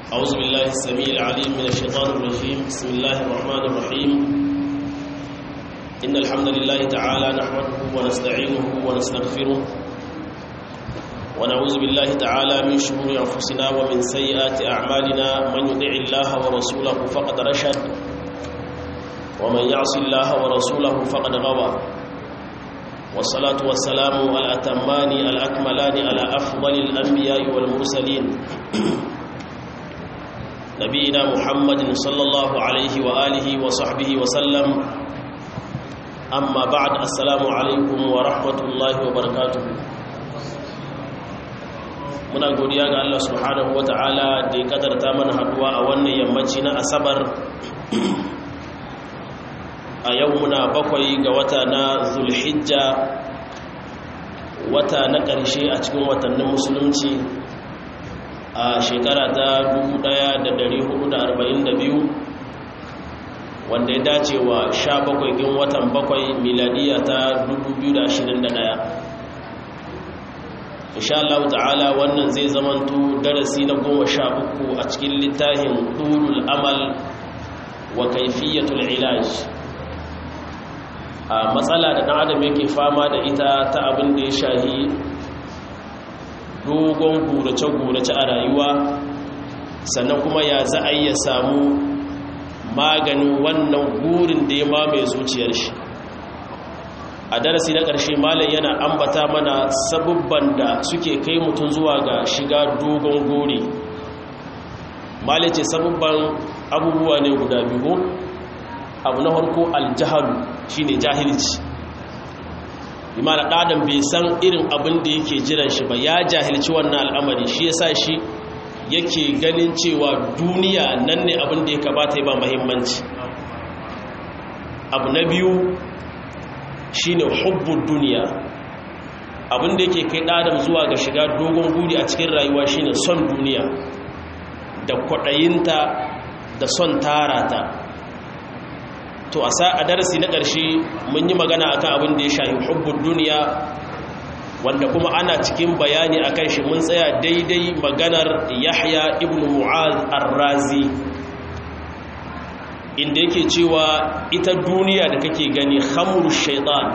أعوذ بالله السميع العليم من الشيطان الرجيم بسم الله الرحمن الرحيم إن الحمد لله تعالى نحمده ونستعينه ونستغفره ونعوذ بالله تعالى من شرور أنفسنا ومن سيئات أعمالنا من يطع الله ورسوله فقد رشد ومن يعص الله ورسوله فقد غوى والصلاة والسلام الأتمان الأكملان على أفضل الأنبياء والمرسلين نبينا محمد صلى الله عليه وآله وصحبه وسلم أما بعد السلام عليكم ورحمة الله وبركاته muna godiya ga Allah subhanahu ta'ala da ya kadarta mana haduwa a wannan yammaci na asabar a yau muna bakwai ga wata na zulhijja wata na ƙarshe a cikin watannin musulunci a shekara ta 1442 wanda ya dace wa 17 gin watan bakwai miladiya ta 2021 insha Allah ta'ala wannan zai zamanto darasi na goma sha uku a cikin littafin ɗulul amal wa kaifiyatul ilaj a matsala da ɗan adam yake fama da ita ta abin da ya shahi dogon gurace-gurace a rayuwa sannan kuma ya za a iya samu maganin wannan gurin da ya mamaye zuciyar shi a darasi na ƙarshe malam yana ambata mana sabubban da suke kai mutum zuwa ga shiga dogon gori malam ce sabubban abubuwa ne guda biyu abu na harko aljahalu shine jahilci imana ɗadan bai san irin abin da yake jiran shi ba ya jahilci wannan al'amari shi ya sa shi yake ganin cewa duniya nan ne abin da ya kamata ya ba mahimmanci abu na biyu shine hubbun duniya abin da yake kai ɗadan zuwa ga shiga dogon guri a cikin rayuwa shine son duniya da kwaɗayinta da son tarata to a sa a darasi na ƙarshe mun yi magana akan abin da ya shahi hubbun duniya wanda kuma ana cikin bayani akan shi mun tsaya daidai maganar yahya ibn mu'az ar-razi inda yake cewa ita duniya da kake gani khamru shaitan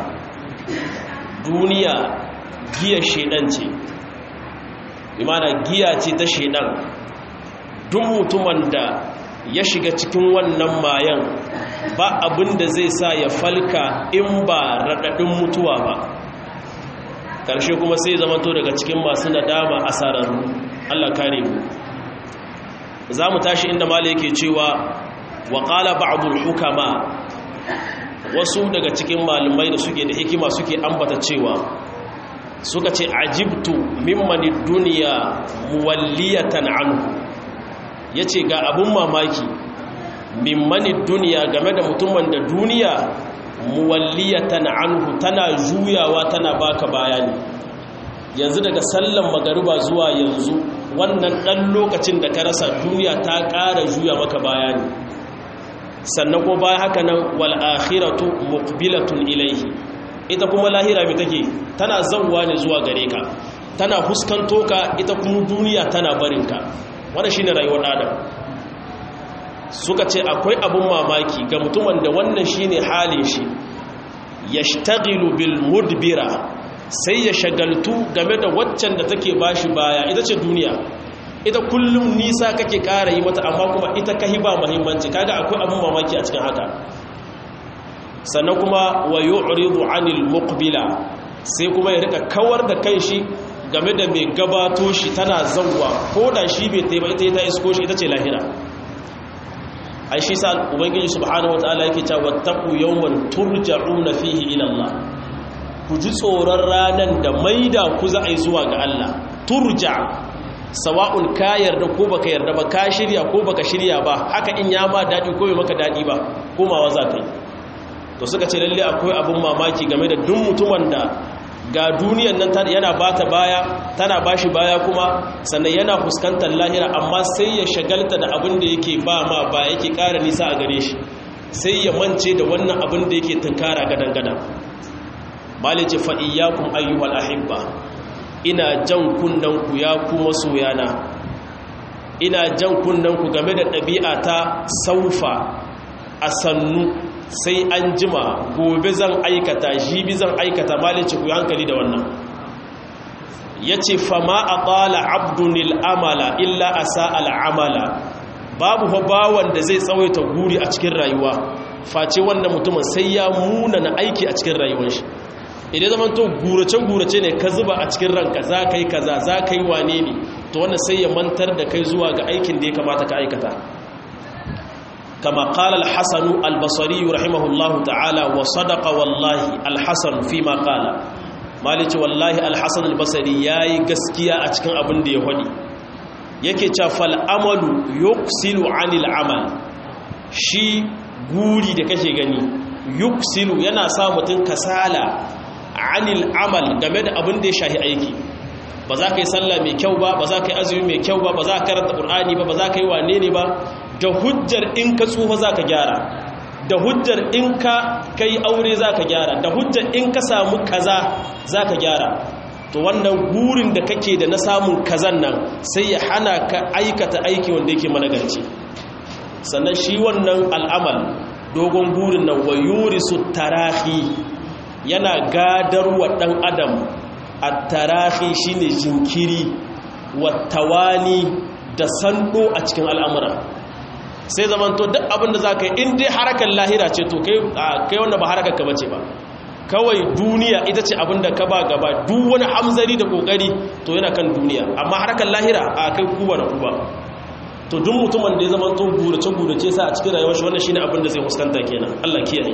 duniya giya shaidan ce imana giya ce ta shaidan duk mutumin da ya shiga cikin wannan mayan ba abin da zai sa ya falka in ba raɗaɗin mutuwa ba ƙarshe kuma sai zamanto daga cikin masu nadama a sararru Allah kare mu za mu tashi inda mala yake cewa wa ƙala ba'adul hukama wasu daga cikin malumai da suke da hikima suke ambata cewa suka ce ajibtu mimmani duniya muwalliyatan anhu ya ce ga abin mamaki mimmani duniya game da mutumin da duniya muwalliyatan anhu tana juyawa tana baka bayani yanzu daga sallan magariba zuwa yanzu wannan ɗan lokacin da ka rasa duniya ta ƙara juya maka bayani sannan ko bayan haka nan wal akhiratu muqbilatun ilaihi ita kuma lahira mai take tana zawwa ne zuwa gare ka tana huskanto ka ita kuma duniya tana barinka wanda shi ne rayuwar adam suka ce akwai abin mamaki ga mutumin da wannan shi ne halin shi ya shtagilu bil mudbira sai ya shagaltu game da waccan da take bashi baya ita ce duniya ita kullum nisa kake kara yi mata amma kuma ita kahi ba muhimmanci kaga akwai abin mamaki a cikin haka sannan kuma wa yu'ridu anil muqbila sai kuma ya rika kawar da kanshi game da mai gabato shi tana zauwa ko da shi bai taiba ita ta isko shi ita ce lahira ai shi sa ubangiji subhanahu wataala yake cewa wattaqu yawman turja'una fihi ila Allah ku ji tsoron ranan da maida ku za a yi zuwa ga Allah turja sawa'un ka yarda ko baka yarda ba ka shirya ko baka shirya ba haka in ya ma dadi ko bai maka dadi ba komawa za ka yi to suka ce lalle akwai abin mamaki game da duk mutumin da ga duniyan nan yana bata baya tana bashi baya kuma sannan yana fuskantar lahira amma sai ya shagalta da abin da yake ba ma ba yake ƙara nisa a gare shi sai ya mance da wannan abin da yake tunkara gadan-gadan malice fa'iyyakun ayyuhal ahibba ina jan ku ya ku masoyana ina jan kunnen ku game da ɗabi'a ta saufa a sannu sai an jima gobe zan aikata jibi zan aikata malice ku hankali da wannan ya ce fama a ƙala abdunil amala illa a sa'al amala babu bawan da zai tsawaita guri a cikin rayuwa face wannan mutumin sai ya muna na aiki a cikin rayuwar shi idan zaman to gurace-gurace ne ka zuba a cikin ranka za ka yi kaza za ka yi wane ne to wannan sai ya mantar da kai zuwa ga aikin da ya kamata ka aikata kama qala al-hasan al-basri rahimahullahu ta'ala wa sadaqa wallahi al-hasan fi ma qala malici wallahi al-hasan al-basri yayi gaskiya a cikin abin da ya hadi yake cewa fal amalu yuksilu anil amal shi guri da kake gani yuksilu yana sa mutum kasala anil amal game da abin da ya shahi aiki ba za ka yi sallah mai kyau ba ba za ka yi azumi mai kyau ba ba za ka karanta ƙur'ani ba ba za ka yi wane ne ba da hujjar in ka tsufa za ka gyara da hujjar in ka kai aure za ka gyara da hujjar in ka samu kaza za ka gyara to wannan gurin da kake da na samun kazan nan sai ya hana ka aikata aiki wanda yake managarci sannan shi wannan al'amal dogon gurin nan wa yurisu tarahi yana gadarwa ɗan adam a tarahi shine jinkiri wattawani da sando a cikin al'amura sai zamanto duk abinda za ka yi in dai harakar lahira ce to kai wanda ba harakar ka bace ba kawai duniya ita ce abinda ka ba gaba duk wani hamzari da kokari to yana kan duniya amma harakar lahira a kai kuba da kuba to duk mutumin da ya zamanto gurace-gurace sa a cikin rayuwar shi wannan shine abinda zai fuskanta kenan Allah kiyaye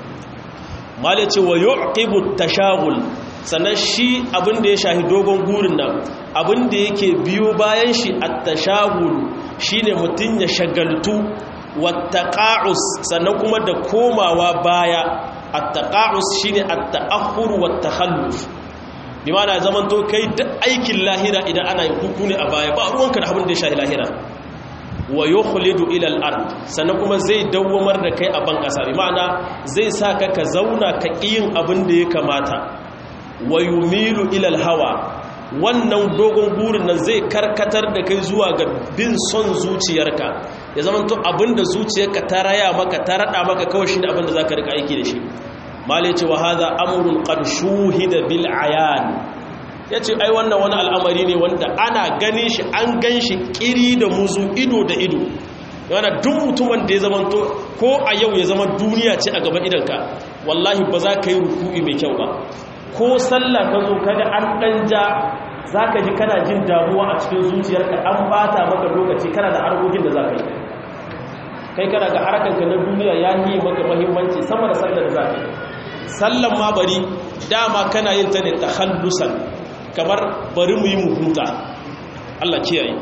mali ce wa yuqibu tashagul sannan shi abin da ya shahi dogon gurin nan abin da yake biyo bayan shi at-tashagul shine mutun ya shagaltu wattaqa'us sannan kuma da komawa baya at-taqa'us shine at-ta'akhur wat-takhalluf bi ma'ana zaman to kai duk aikin lahira idan ana yin kuku ne a baya ba ruwanka da abin da ya shahi lahira wa yukhlidu ila al-ard sannan kuma zai dawwamar da kai a ban kasa bi ma'ana zai sa ka ka zauna ka yin abin da ya kamata wa yumilu ila al-hawa wannan dogon burin nan zai karkatar da kai zuwa ga bin son zuciyarka ya zama to abinda zuciyarka ta raya maka ta rada maka kawai shine abinda zaka rika aiki da shi mali ce wa hadha amrun qad shuhida bil ayan yace ai wannan wani al'amari ne wanda ana ganin shi an gan shi kiri da muzu ido da ido yana duk mutumin da ya zama to ko a yau ya zama duniya ce a gaban idanka wallahi ba za ka yi ruku'i mai kyau ba ko sallah ka zo kaga an dan ja zaka ji kana jin damuwa a cikin zuciyarka an bata maka lokaci kana da harkokin da zaka yi kai kana ga harkanka na duniya ya yi maka muhimmanci sama da sallar da zaka yi sallan ma bari dama kana yin ta ne takhallusan kamar bari mu yi mu huta Allah kiyaye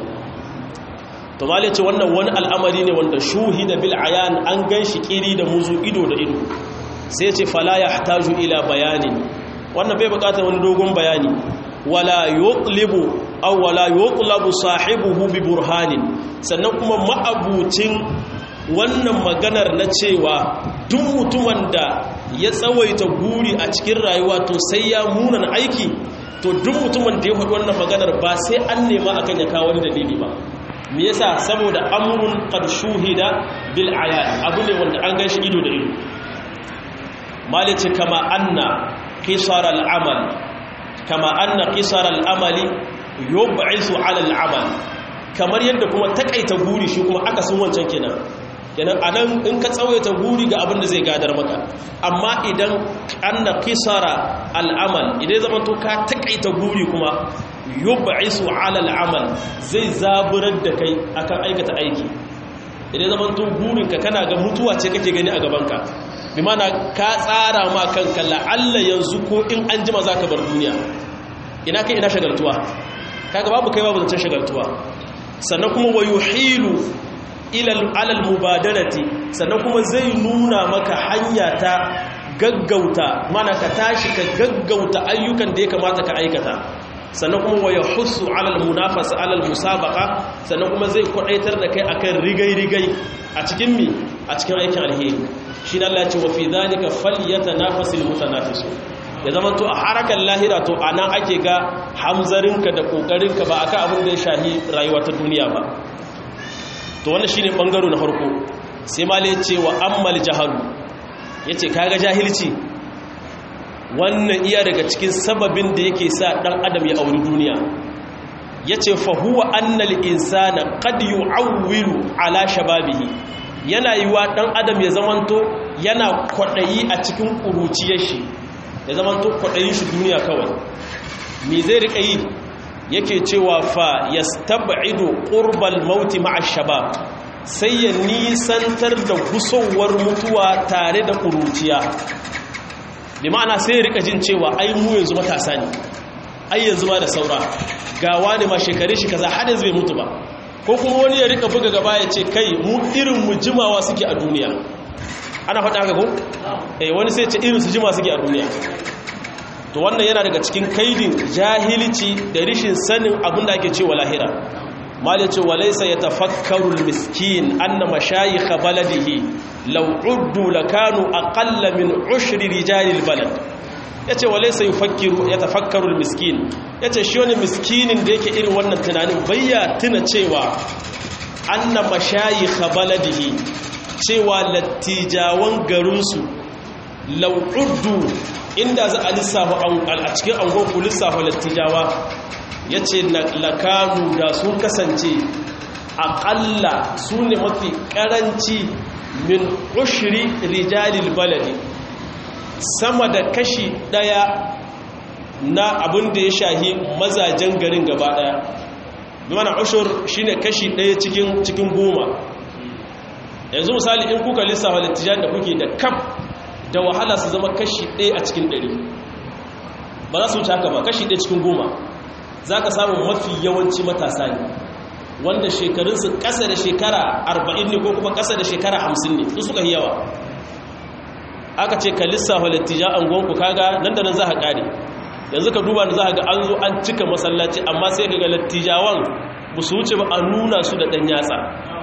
to mali ce wannan wani al'amari ne wanda shuhida bil ayan an ganshi kiri da muzu ido da ido sai ce fala yahtaju ila bayanin wannan bai bukatar wani dogon bayani wala yuqlibu aw wala yuqlabu sahibuhu bi burhanin sannan kuma ma'abucin wannan maganar na cewa duk mutumin da ya tsawaita guri a cikin rayuwa to sai ya munan aiki to duk mutumin da ya faɗi wannan maganar ba sai an nema akan ya kawo wani dalili ba me yasa saboda amrun qad shuhida bil ayan abu ne wanda an ganshi ido da ido malice kama anna qisar al amal kama anna qisar al amali yub'isu ala al amal kamar yadda kuma takaita guri shi kuma aka sun wancan kenan kenan anan in ka tsawaita guri ga abin da zai gadar maka amma idan anna qisara al'amal idan zaman to ka takaita guri kuma yub'isu 'ala al'amal zai zaburar da kai akan aikata aiki idan zaman to gurin ka kana ga mutuwa ce kake gani a gaban ka bi mana ka tsara ma kanka la'alla yanzu ko in an jima zaka bar duniya ina kai ina shagaltuwa kaga babu kai babu zancen shagaltuwa sannan kuma wayuhilu alal mubadarati sannan kuma zai nuna maka hanya ta gaggauta mana ka tashi ka gaggauta ayyukan da ya kamata ka aikata sannan kuma waya husu alal munafasa alal musabaka sannan kuma zai kwadaitar da kai akan rigai-rigai a cikin mi a cikin aikin alheri shi na Allah ce wa fi zalika falyatanafasul mutanafisu ya zama to a harakan lahira to anan ake ga hamzarinka da kokarinka ba akan abin da ya shahi rayuwa ta duniya ba to wannan shine bangaro na farko sai malai ce wa ammal jahalu yace kaga jahilci wannan iya daga cikin sababin da yake sa dan adam ya auri duniya yace fa huwa annal insana qad yu'awwilu ala shababihi yana yiwa dan adam ya zamanto yana kwadayi a cikin kuruciyar shi ya zamanto kwadayin shi duniya kawai me zai rika yi yake cewa fa yastab'idu qurbal mauti ma'a shabab sai ya nisantar da gusowar mutuwa tare da kuruciya bi ma'ana sai ya rika jin cewa ai mu yanzu matasa ne ai yanzu ma da saura ga wani ma shekare shi kaza har yanzu bai mutu ba ko kuma wani ya rika buga gaba ya ce kai mu irin mu jimawa suke a duniya ana faɗa haka ko eh wani sai ya ce irin su jima suke a duniya to wannan yana daga cikin kaidin jahilci da rishin sanin abin da ake cewa lahira mali ce walaysa yatafakkaru almiskin anna mashayikh baladihi law uddu lakanu aqalla min ushri rijali albalad yace walaysa yufakkiru yatafakkaru almiskin yace shi wani miskinin da yake irin wannan tunanin bayya tuna cewa anna mashayikh baladihi cewa lattijawan garinsu law uddu inda za a lissafa a cikin angon ku lissafa lattijawa ya ce lakanu da sun kasance aƙalla su ne mafi ƙaranci min ushiri rijalil baladi sama da kashi ɗaya na abin da ya shahi mazajen garin gaba ɗaya mana ushur shi ne kashi ɗaya cikin goma yanzu misali in kuka lissafa lattijan da kuke da kaf da wahala su zama kashi ɗaya a cikin ɗari ba za su wuce haka ba kashi ɗaya cikin goma za ka samu mafi yawanci matasa ne wanda shekarunsu ƙasa da shekara arba'in ne ko kuma ƙasa da shekara hamsin ne su suka yi yawa aka ce ka lissafa lattija an gonku kaga nan da nan za ka ƙare yanzu ka duba da za ka ga an zo an cika masallaci amma sai ka ga lattijawan ba su wuce ba a nuna su da ɗan yatsa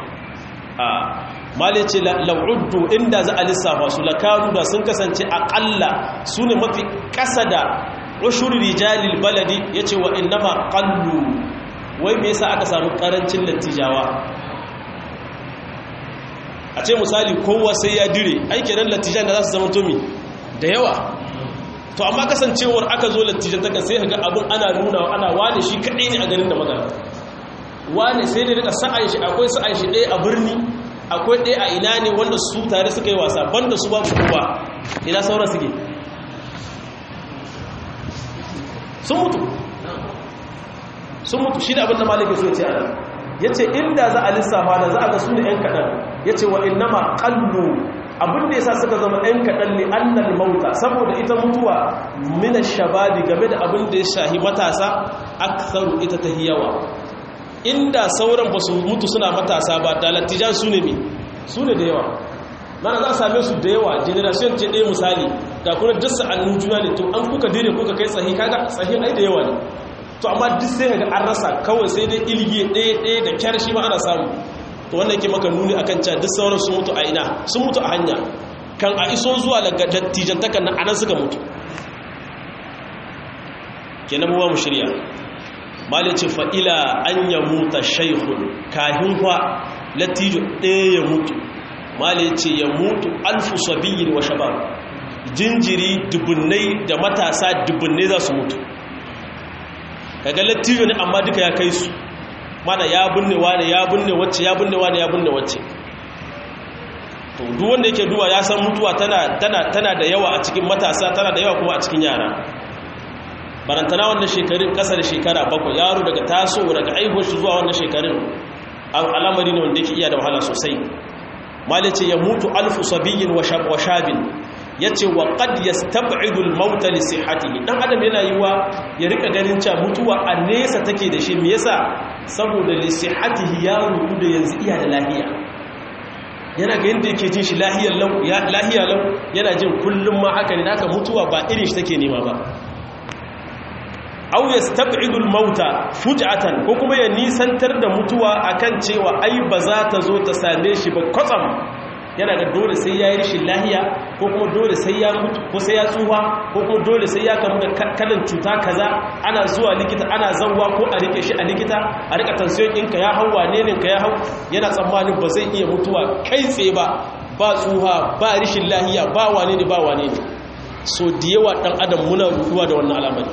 mali ce la'uddu inda za a lissafa su lakaru da sun kasance aƙalla su ne mafi ƙasa da ushuri rijalil baladi ya ce wa innama ƙallu wai me yasa aka samu ƙarancin lattijawa a ce misali kowa sai ya dire aiki nan lattijan da za su zama tomi da yawa to amma kasancewar aka zo lattijan takan sai ga abin ana nuna ana wane shi kaɗai ne a garin da magana wane sai ne rika sa'an shi akwai sa'an shi ɗaya a birni akwai ɗaya a ina ne wanda su tare suka yi wasa banda su babu kowa ina sauran suke sun mutu sun mutu shi da abinda maliki so ce ana ya ce inda za a lissafa da za a ga su ne ‘yan kaɗan ya ce wa innama ƙallu abinda ya sa suka zama ‘yan kaɗan ne annal mauta saboda ita mutuwa mina shababi game da abin da ya shahi matasa aksaru ita ta yawa inda sauran ba su mutu suna matasa ba da lattijan su ne su ne da yawa mana za a same su da yawa generation ce ɗaya misali da kuna dasa annun juna ne to an kuka dire kuka kai tsahi kaga tsahi ai da yawa ne to amma duk sai ga an rasa kawai sai dai ilgi ɗaya ɗaya da kyar shi ma ana samu to wannan yake maka nuni akan cewa duk sauran sun mutu a ina sun mutu a hanya kan a iso zuwa daga dattijantakan nan anan suka mutu kenan mu mu shirya mali ce fa'ila an ya muta shaihun kahin kwa latijo ɗaya ya mutu mali ce ya mutu alfu sabiyin wa shabab jinjiri dubunnai da matasa dubunnai za su mutu kaga latijo ne amma duka ya kai su mana ya binne wane ya binne wacce ya binne wane ya binne wacce to duk wanda yake duwa ya san mutuwa tana tana tana da yawa a cikin matasa tana da yawa kuma a cikin yara barantana wannan shekarun kasa da shekara bakwai yaro daga taso daga aihuwar shi zuwa wannan shekarun al'amari ne wanda yake iya da wahala sosai malai ce ya mutu alfu sabiyin wa shabin ya ce wa qad yastab'idu al-maut li sihhatihi dan adam yana yiwa ya rika ganin cewa mutuwa a nesa take da shi me yasa saboda li sihhatihi ya rubu da yanzu iya da lahiya yana ga yanda yake jin shi lahiyar lau ya lahiya lau yana jin kullum ma haka ne haka mutuwa ba irin shi take nema ba aw yastab'idu al-mauta fuj'atan ko kuma ya nisantar da mutuwa akan cewa ai ba za ta zo ta same shi ba kwatsam yana ga dole sai ya yi rishin lahiya ko kuma dole sai ya mutu ko sai ya tsufa ko kuma dole sai ya kamu da kalin cuta kaza ana zuwa likita ana zanwa ko a rike shi a likita a rika tansiyon ɗinka ya hau wane ne ka ya hau yana tsammanin ba zai iya mutuwa kai tsaye ba ba tsuha ba rishin lahiya ba wane ne ba wane ne so da yawa ɗan adam muna ruduwa da wannan al'amari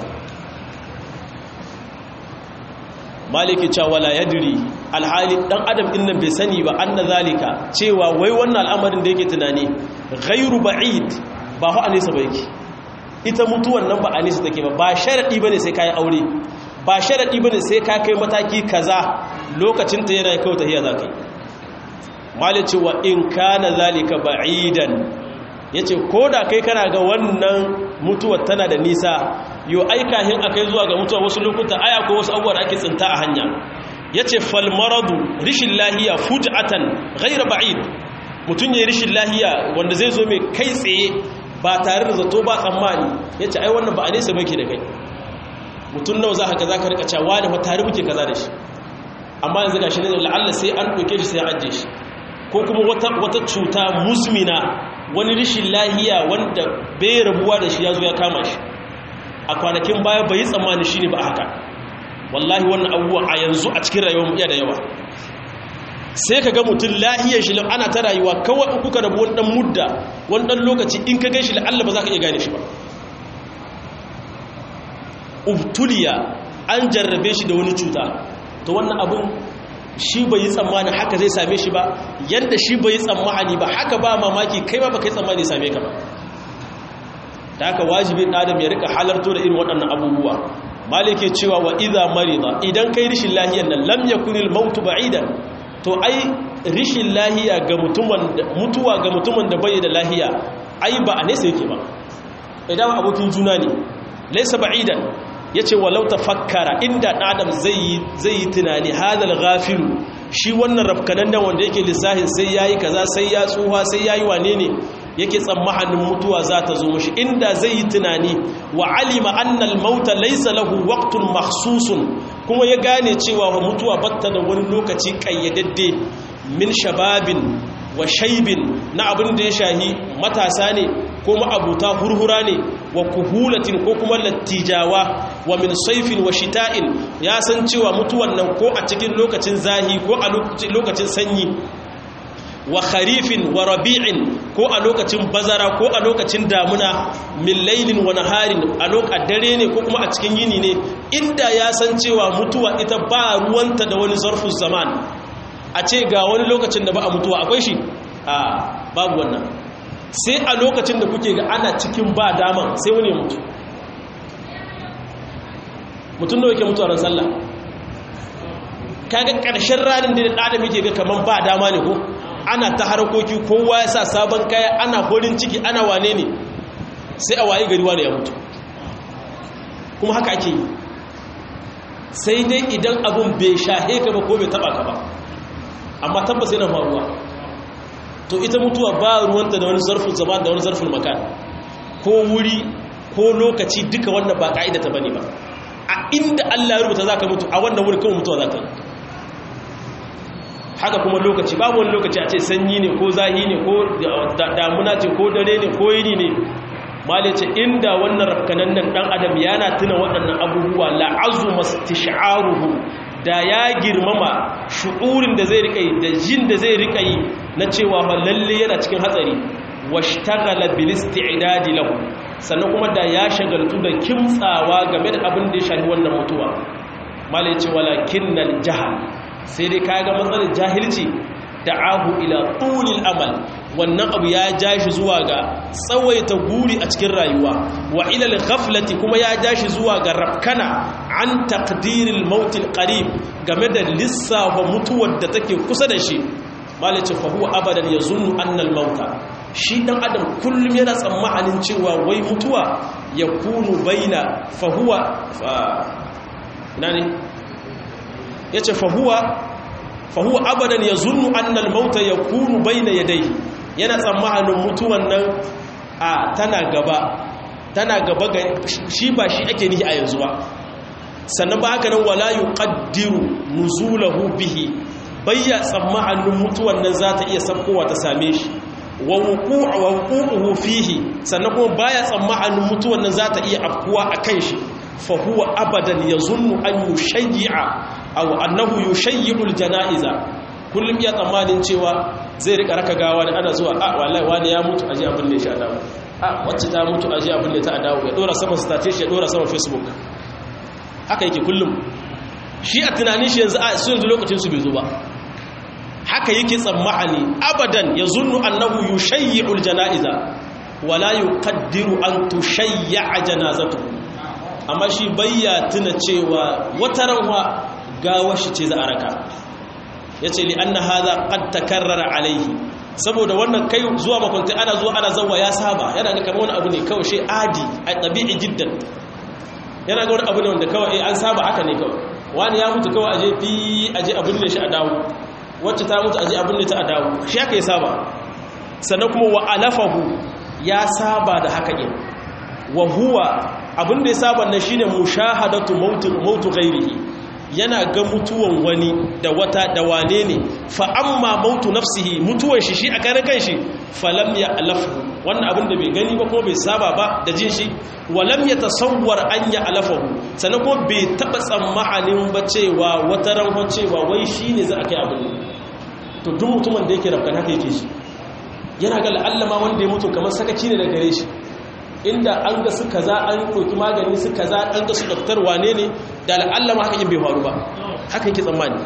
maliki cewa la yadri alhali dan adam din nan bai sani ba anna zalika cewa wai wannan al'amarin da yake tunani ghairu ba'id ba hu anisa ba yake ita mutuwan nan ba anisa take ba ba sharadi bane sai kai aure ba sharadi bane sai ka kai mataki kaza lokacin ta yana kai tahiya zakai malici wa in kana zalika ba'idan yace koda kai kana ga wannan mutuwar tana da nisa yo aikahin akai zuwa ga mutuwa wasu lokuta aya ko wasu abubuwa da ake tsinta a hanya yace fal maradu rishin lahiya fuj'atan ghayra ba'id mutun yayin rishin lahiya wanda zai zo mai kai tsaye ba tare da zato ba tsammani yace ai wannan ba a nesa bake da kai mutun nawa za ka za ka rika cewa da fa tare muke kaza da shi amma yanzu gashi ne la'alla sai an doke shi sai an ajiye shi ko kuma wata wata cuta musmina wani rishin lahiya wanda bai rabuwa da shi ya zo ya kama shi a kwanakin baya bai yi tsammani shi ne ba haka wallahi wannan abubuwa a yanzu a cikin rayuwar iya da yawa sai ka ga mutum lahiyar shi ana ta rayuwa kawai in kuka rabu wani dan mudda wani dan lokaci in ka gaishe la'alla ba za ka iya gane shi ba ubtuliya an jarrabe shi da wani cuta to wannan abun shi bai yi tsammani haka zai same shi ba yadda shi bai yi tsammani ba haka ba mamaki kai ba ba kai tsammani same ka ba da haka wajibin adam ya rika halarto da irin waɗannan abubuwa malike cewa wa idza marida idan kai rishin lahiyan nan lam yakunil mautu ba'idan to ai rishin lahiya ga mutumin mutuwa ga mutumin da bai da lahiya ai ba a nesa yake ba idan abokin juna ne laysa ba'idan yace walau tafakkara inda adam zai zai yi tunani hadal ghafilu shi wannan rafkanan nan wanda yake lissahin sai yayi kaza sai ya tsuha sai yayi wane ne yake tsammanin mutuwa za ta zo mashi inda zai yi tunani wa alima annal mauta laysa lahu waqtun makhsusun kuma ya gane cewa mutuwa batta da wani lokaci kayyadadde min shababin wa shaibin na abin da ya shahi matasa ne ko ma'abuta hurhura ne wa kuhulatin ko kuma lattijawa wa min saifin wa shita'in ya san cewa mutuwan nan ko a cikin lokacin zahi ko a lokacin sanyi wa kharifin wa rabi'in ko a lokacin bazara ko a lokacin damuna min lailin wa naharin a lokacin dare ne ko kuma a cikin yini ne inda ya san cewa mutuwa ita ba ruwanta da wani zarfin zaman a ce ga wani lokacin da ba a mutuwa akwai shi a babu wannan sai a lokacin da kuke ga ana cikin ba daman sai wani ya mutu mutum da yake mutuwa ran sallah kaga ƙarshen ranar da ɗada muke ga kaman ba dama ne ko ana ta harkoki kowa ya sa sabon kaya ana horin ciki ana wane ne sai a waye gari wane ya mutu kuma haka ake yi sai dai idan abun bai shahe ka ba ko bai taba ka ba amma tabbas yana faruwa to ita mutuwa ba ruwanta da wani zarfin zama da wani zarfin makan ko wuri ko lokaci duka wannan ba ka'ida ta bane ba a inda Allah ya rubuta zaka mutu a wannan wuri kawai mutuwa zaka yi haka kuma lokaci babu wani lokaci a ce sanyi ne ko zahi ne ko damuna ce ko dare ne ko yini ne mali ce inda wannan rafkanan nan dan adam yana tuna waɗannan abubuwa la'azu mastish'aruhu da ya girmama shu'urin da zai rika yi da jin da zai rika yi na cewa fa lalle yana cikin hatsari washtaghala bil isti'dadi lahu sannan kuma da ya shagaltu da kimtsawa game da abin da ya shafi wannan mutuwa mali ce walakinnal jahal sai dai kaga matsalar jahilci da'ahu ila tulil amal wannan abu ya ja shi zuwa ga tsawaita guri a cikin rayuwa wa ila al-ghaflati kuma ya ja shi zuwa ga rafkana an taqdiril maut al-qarib game da lissafa mutuwar da take kusa da shi malice fa huwa abadan yazunnu anna al-mauta shi dan adam kullum yana tsammanin cewa wai mutuwa yakunu baina fa huwa nani ya ce fahuwa abadan ya zunnu annal mauta ya kunu bai na yadai yana tsammanin mutuwan nan a tana gaba tana gaba ga shi ba shi ake nihi a yanzu ba sannan ba haka nan wala yi ƙaddiru nuzulahu bihi bayya tsammanin mutuwan nan za ta iya sabkowa ta same shi wa wuqu'uhu fihi sannan kuma baya tsammanin mutuwan nan za ta iya afkuwa a kan shi fa huwa abadan yazunnu an yushayyi'a aw annahu yushayyi'ul janaiza kullum ya tsammanin cewa zai rika raka gawa da ana zuwa a wallahi wani ya mutu aje abin da ya sha dawo a wacce ta mutu aje abin da ta dawo ya dora sama status ya dora sama facebook haka yake kullum shi a tunanin shi yanzu a su yanzu lokacin su bai zo ba haka yake tsammani abadan ya zunnu annahu yushayyi'ul janaiza wala yuqaddiru an tushayya'a janazatu amma shi bayya tuna cewa wata ranwa gawar shi ce za a raka yace li anna hadha qad takarrara alaihi saboda wannan kai zuwa makwanta ana zuwa ana zawa ya saba yana ga kamar wani abu ne kawai shi adi a tabi'i jiddan yana ga wani abu ne wanda kawai an saba haka ne kawai wani ya mutu kawai aje fi aje abin da shi a dawo wacce ta mutu aje abin da ta a dawo shi haka ya saba sannan kuma wa alafahu ya saba da haka yin wa huwa abin da ya saba na shine mushahadatu mautu mautu ghairihi yana ga mutuwan wani da wata da wane ne fa amma mautu nafsihi mutuwan shi shi a karan kanshi falam ya alafu wannan abin da bai gani ba ko bai saba ba da jin shi walam ya tasawwar an ya alafahu sannan ko bai taba tsammanin ba cewa wata ran cewa wai shine za a kai abin to duk mutumin da yake rafkan haka yake shi yana ga la'allama wanda ya mutu kamar sakaci ne da gare shi inda an ga su kaza an ɗauki magani su kaza an ga su daftar wane ne da la'allama haka yin bai faru ba haka yake tsammani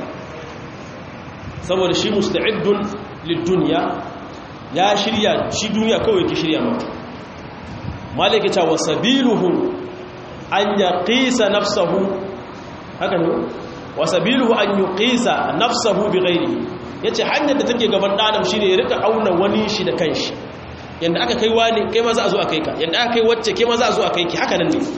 saboda shi musta'idun lidduniya ya shirya shi duniya kawai yake shirya ma malaka ta wasabiluhu an yaqisa nafsahu haka ne wasabiluhu an yuqisa nafsahu bighairi yace hanyar da take gaban adam shine ya rika auna wani shi da kanshi yanda aka kai wani kai ma za a zo a kai ka yanda aka kai wacce kai ma za a zo a kai ki haka nan ne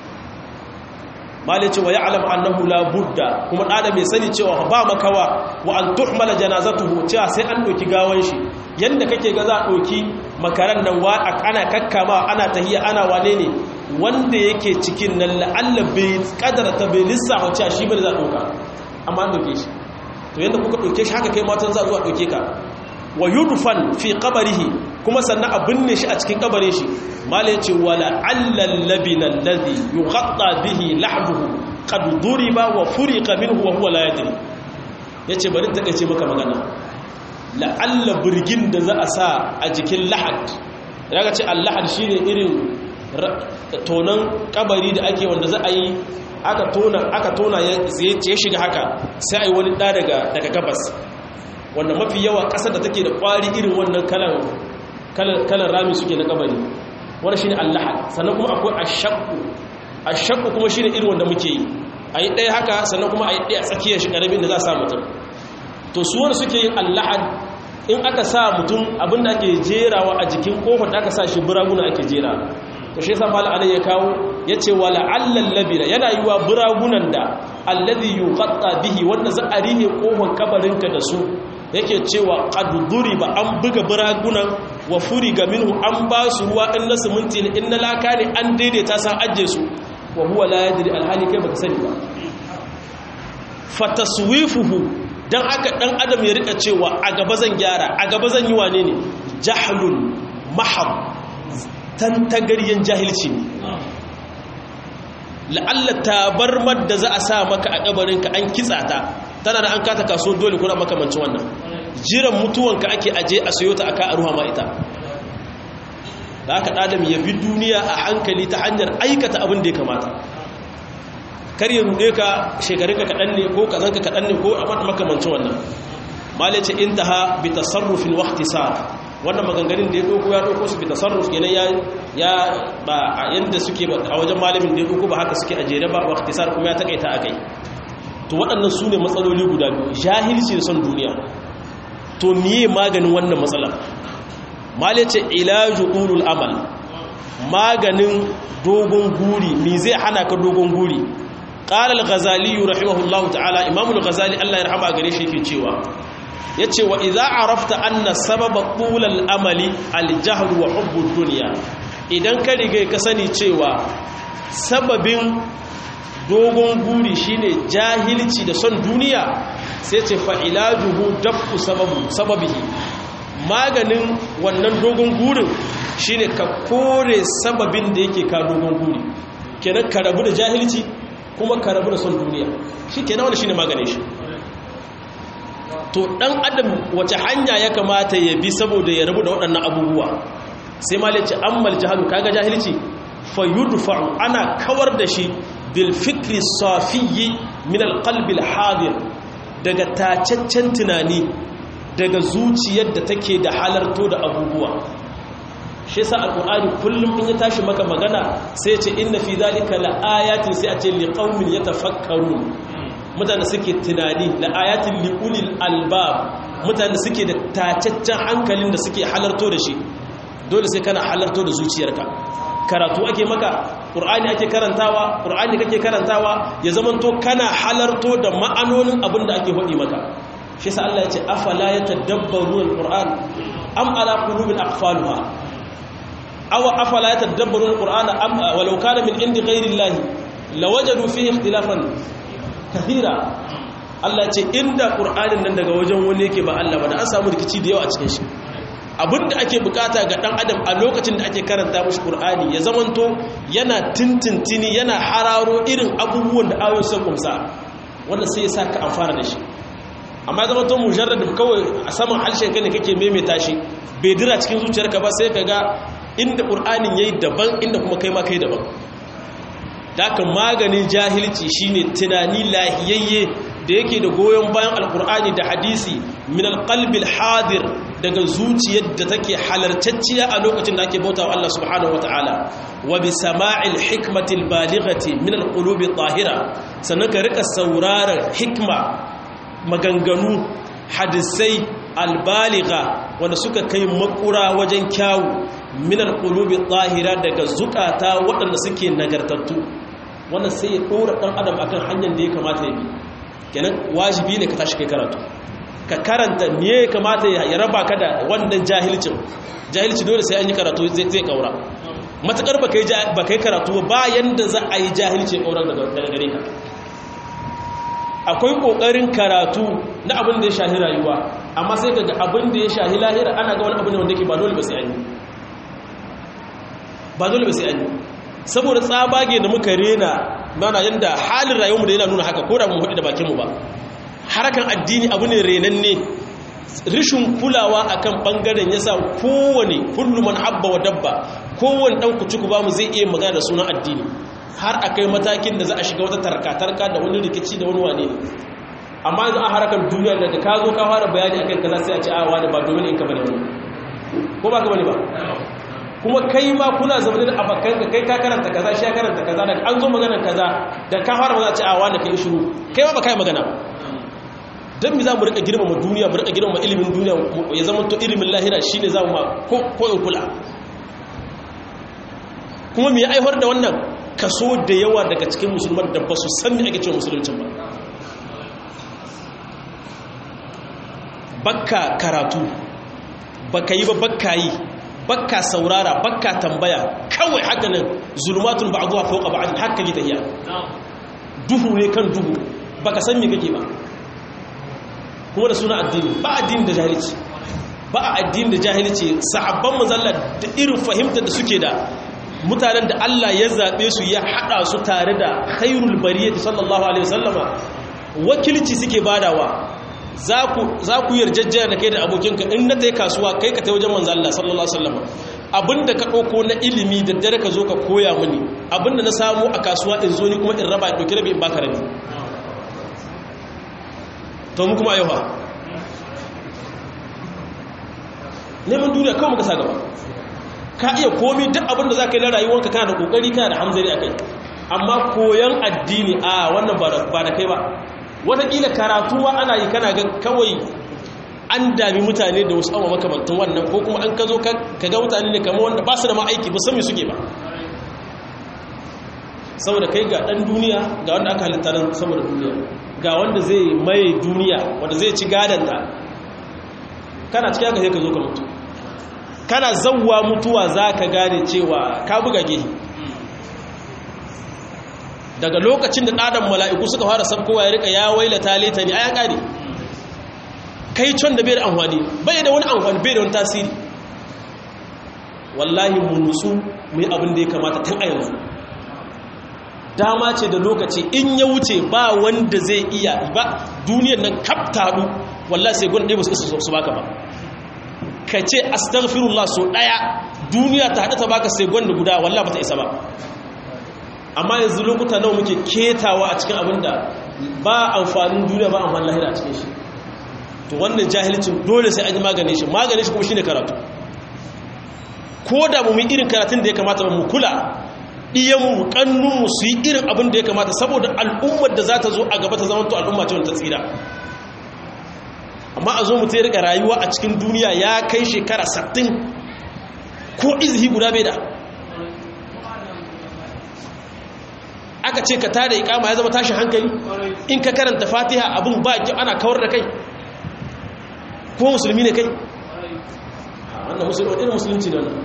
mali cewa ya'lam annahu la budda kuma adam ya sani cewa ba makawa wa an tuhmala janazatuhu cewa sai an doki gawan shi yanda kake ga za a doki makaran nan wa ana kakkama ana tahiya ana wane ne wanda yake cikin nan la'alla bai kadarta bai lissafa cewa shi bane za a doka amma an doke shi to yanda kuka doke shi haka kai matan za a zo a doke ka wa yudfan fi qabrihi kuma sannan a binne shi a cikin kabarin shi malai ce wala allal labina alladhi yughatta bihi lahduhu qad duriba wa furiqa minhu wa huwa la yadri yace bari ta kace maka magana la alla burgin da za a sa a jikin lahad daga ce al-lahad shine irin tonan kabari da ake wanda za a yi aka tona aka tona ya shiga haka sai ai wani da daga daga gabas wanda mafi yawa ƙasar da take da ƙwari irin wannan kalan rami suke na kabari wanda shi ne allahad sannan kuma akwai ashakku ashakku kuma shi ne irin wanda muke yi a yi ɗaya haka sannan kuma a yi ɗaya tsakiyar shi ƙaramin da za a sa mutum to su wanda suke yin allahad in aka sa mutum abinda ake jerawa a jikin ƙofar da aka sa shi buraguna ake jera to shi yasa mala alai ya kawo ya ce wa la'allal labira yana yi wa buragunan da alladhi yuqatta bihi wanda za a rihe ƙofar kabarinka da su yake cewa ƙaduduri ba an buga biragunan wa furi ga minhu an ba su ruwa in na siminti ne in na laka ne an daidaita san ajiye su wa huwa la yadri alhali kai baka sani ba fataswifuhu dan aka dan adam ya rika cewa a gaba zan gyara a gaba zan yi wane ne jahlun mahab tantagaryen jahilci ne la'alla tabarmar da za a sa maka a kabarinka an kitsa ta tana da an kata kaso dole kuna makamancin wannan jiran mutuwanka ake aje a sayo ta aka a ruha ma ita da aka ɗadam ya bi duniya a hankali ta hanyar aikata abin da ya kamata kar ya ruɗe ka shekarunka kaɗan ne ko kazanka kaɗan ne ko a makamancin wannan malice intaha bi tasarrufin waqtisar wannan maganganun da ya doko ya doko su bi tasarruf kenan ya ya ba a yanda suke a wajen malamin da ya doko ba haka suke a jere ba waqtisar kuma ya takaita akai to waɗannan su ne matsaloli guda biyu jahilci da son duniya to miye maganin wannan matsalar male ce ilaju ulul amal maganin dogon guri mi zai hana ka dogon guri qala al-ghazali rahimahullahu ta'ala imamul ghazali Allah ya rahama gare shi yake cewa yace wa idza arafta anna sababa tulal amali al-jahl wa hubbud dunya idan ka riga ka sani cewa sababin dogon guri shine jahilci da son duniya sai ce fa'ilajuhu dafu sababu sababihi maganin wannan dogon gurin shine ka kore sababin da yake ka dogon guri kenan ka rabu da jahilci kuma ka rabu da son duniya shi kenan wani shine maganin shi to dan adam wace hanya ya kamata ya bi saboda ya rabu da waɗannan abubuwa sai malice ammal jahalu kaga jahilci fa yudfa'u ana kawar da shi bil fikri safiyyi min al qalbi al hadir daga tacaccen tunani daga zuciyar da take da halarto da abubuwa shi yasa alqur'ani kullum in ya tashi maka magana sai ya ce inna fi zalika la ayatin sai a ce liqaumin yatafakkarun mutane suke tunani la ayatin liulil albab mutane suke da tacaccen hankalin da suke halarto da shi dole sai kana halarto da zuciyarka karatu ake maka qur'ani ake karantawa qur'ani kake karantawa ya zamanto kana halarto da ma'anonin abin da ake hodi maka shi yasa Allah ya ce afala yatadabbaruna alquran am ala qulubin aqfaluha aw afala yatadabbaruna alqur'ana am walau kana min indi ghayri llahi lawajadu fihi ikhtilafan kathira Allah ce inda qur'anin nan daga wajen wani yake ba Allah ba da an samu rikici da yawa a cikin shi abinda ake bukata ga dan adam a lokacin da ake karanta mushi qur'ani ya zamanto yana tintintini yana hararo irin abubuwan da ayoyin sun kumsa wanda sai ya saka amfana da shi amma zama to mujarrad kawai a saman halshen ka ne kake maimaita shi bai dira cikin zuciyarka ba sai ka ga inda qur'anin yayi daban inda kuma kai ma kai daban dakan maganin jahilci shine tunani lahiyayye da yake da goyon bayan alkur'ani da hadisi min alqalbil hadir daga zuciyar da take halartacciya a lokacin da ake bauta wa Allah subhanahu wataala wa bi sama'il hikmatil balighati min alqulubi tahira sannan ka rika sauraron hikma maganganu hadisai albaligha wanda suka kai makura wajen kyawu min alqulubi tahira daga zukata waɗanda suke nagartattu wannan sai ya ɗora ɗan adam akan hanyar da ya kamata ya bi kenan wajibi ne ka tashi kai karatu ka karanta me ya kamata ya raba ka da wannan jahilcin jahilci dole sai an yi karatu zai kaura matakar ba kai karatu ba yanda za a yi jahilci ya kaura daga gare ka akwai kokarin karatu na abin da ya shahi rayuwa amma sai ka ga abin da ya shahi lahira ana ga wani abin wanda ke ba dole ba sai an yi ba dole ba sai an yi saboda tsabage da muka rena mana yadda halin rayuwarmu da yana nuna haka ko da mun hudu da bakinmu ba harakan addini abu ne renanne rishin kulawa akan bangaren yasa kowane kullum man habba wa dabba kowane dan kucuku ba mu zai iya magana da sunan addini har akai matakin da za a shiga wata tarka-tarka da wani rikici da wani wane ne amma yanzu a harakan duniya daga ka zo ka fara bayani akan kaza sai a ce a wani ba domin in ka bane ko ba ka bane ba kuma kai ma kuna zaune da abokanka kai ka karanta kaza shi ya karanta kaza daga an zo magana kaza da ka fara magana ce a wanda kai shiru kai ma ba kai magana dan mi za mu rika girmama duniya mu rika girmama ilimin duniya ya zama to ilimin lahira shine za mu ma ko ko in kula kuma me ya aihwar da wannan kaso da yawa daga cikin musulman da ba su san me ake cewa musuluncin ba bakka karatu baka yi ba bakka yi bakka saurara bakka tambaya kawai haka nan zulmatun ba'dhuha fawqa ba'd haka ji tahiya duhu ne kan duhu baka san me kake ba kuma da suna addini ba addini da jahilci ba addini da jahilci sahabban manzalla da irin fahimtar da suke da mutanen da Allah ya zabe su ya hada su tare da khairul bariyati sallallahu alaihi wasallama wakilci suke badawa za ku yarjejjiyar da kai da abokinka in na tai kasuwa kai ka tai wajen manzo Allah sallallahu alaihi wasallam abinda ka dauko na ilimi da dare ka zo ka koya mini abinda na samu a kasuwa in zo ni kuma in raba dauki rabi in baka rabi to mu kuma ayyuha neman duniya kawai muka sa gaba ka iya komi duk abinda za ka yi na rayuwarka kana da kokari kana da hamzari a kai amma koyan addini a wannan ba da kai ba watakila karatu ma ana yi kana ga kawai an dami mutane da wasu awa makamantan wannan ko kuma an ka zo ka ga mutane ne kama wanda ba su da ma'aiki ba sami suke ba saboda kai ga ɗan duniya ga wanda aka halitta nan saboda duniya ga wanda zai mai duniya wanda zai ci gadanta kana cikin haka sai ka zo ka mutu kana zauwa mutuwa za ka gane cewa ka buga gehe daga lokacin da ɗadan mala'iku suka fara sabkowa ya rika ya waila taleta ne a ya ƙari kai can da bai da amfani bai da wani amfani bai da wani tasiri wallahi mu nutsu mu yi abin da ya kamata tun a yanzu dama ce da lokaci in ya wuce ba wanda zai iya ba duniyar nan kaptaɗu wallahi sai gwanda ba su isa su baka ba ka ce astaghfirullah so ɗaya duniya ta haɗu ta baka sai gwanda guda wallahi ba ta isa ba amma yanzu lokuta nawa muke ketawa a cikin abin da ba amfanin duniya ba amfanin lahira a cikin shi to wannan jahilcin dole sai an yi maganin shi maganin shi kuma shine karatu ko da mu yi irin karatun da ya kamata mu kula ɗiyanmu ƙannunmu su yi irin abin da ya kamata saboda al'ummar da za ta zo a gaba ta zama to al'umma ce wanda ta tsira amma a zo mutum ya riƙa rayuwa a cikin duniya ya kai shekara 60 ko izhi guda bai da aka ce ka tada ikama ya zama tashin hankali in ka karanta fatiha abin ba ana kawar da kai ko musulmi ne kai wannan musulmi irin musulunci ne wannan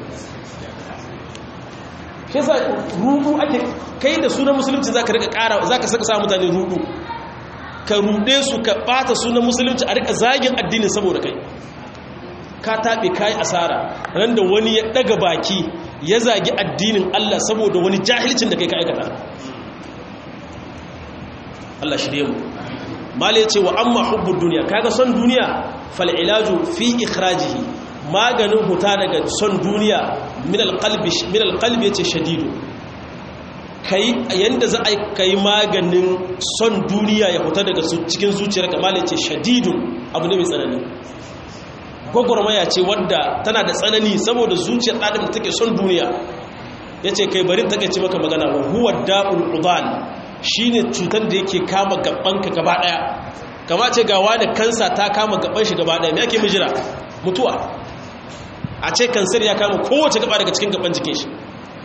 shi yasa rudu ake kai da sunan musulunci zaka rika ƙara zaka saka sa mutane rudu ka rude su ka bata sunan musulunci a rika zagin addinin saboda kai ka tabe kai asara ran da wani ya daga baki ya zagi addinin Allah saboda wani jahilcin da kai ka aikata Allah shi mu mala yace wa amma hubbud dunya kaga son duniya fal ilaju fi ikhrajihi maganin huta daga son duniya min alqalbi min alqalbi yace shadidu kai yanda za a kai maganin son duniya ya huta daga cikin zuciyar ka mala yace shadidu abu ne mai tsanani gwagwarmaya ce wadda tana da tsanani saboda zuciyar ɗaɗin da take son duniya yace kai bari take ci maka magana wa huwa da'ul udan shine cutar da yake kama gabanka gaba daya kama ce gawa da kansa ta kama gaban shi gaba daya me ake mijira mutuwa a ce kansar ya kama kowace gaba daga cikin gaban jikin shi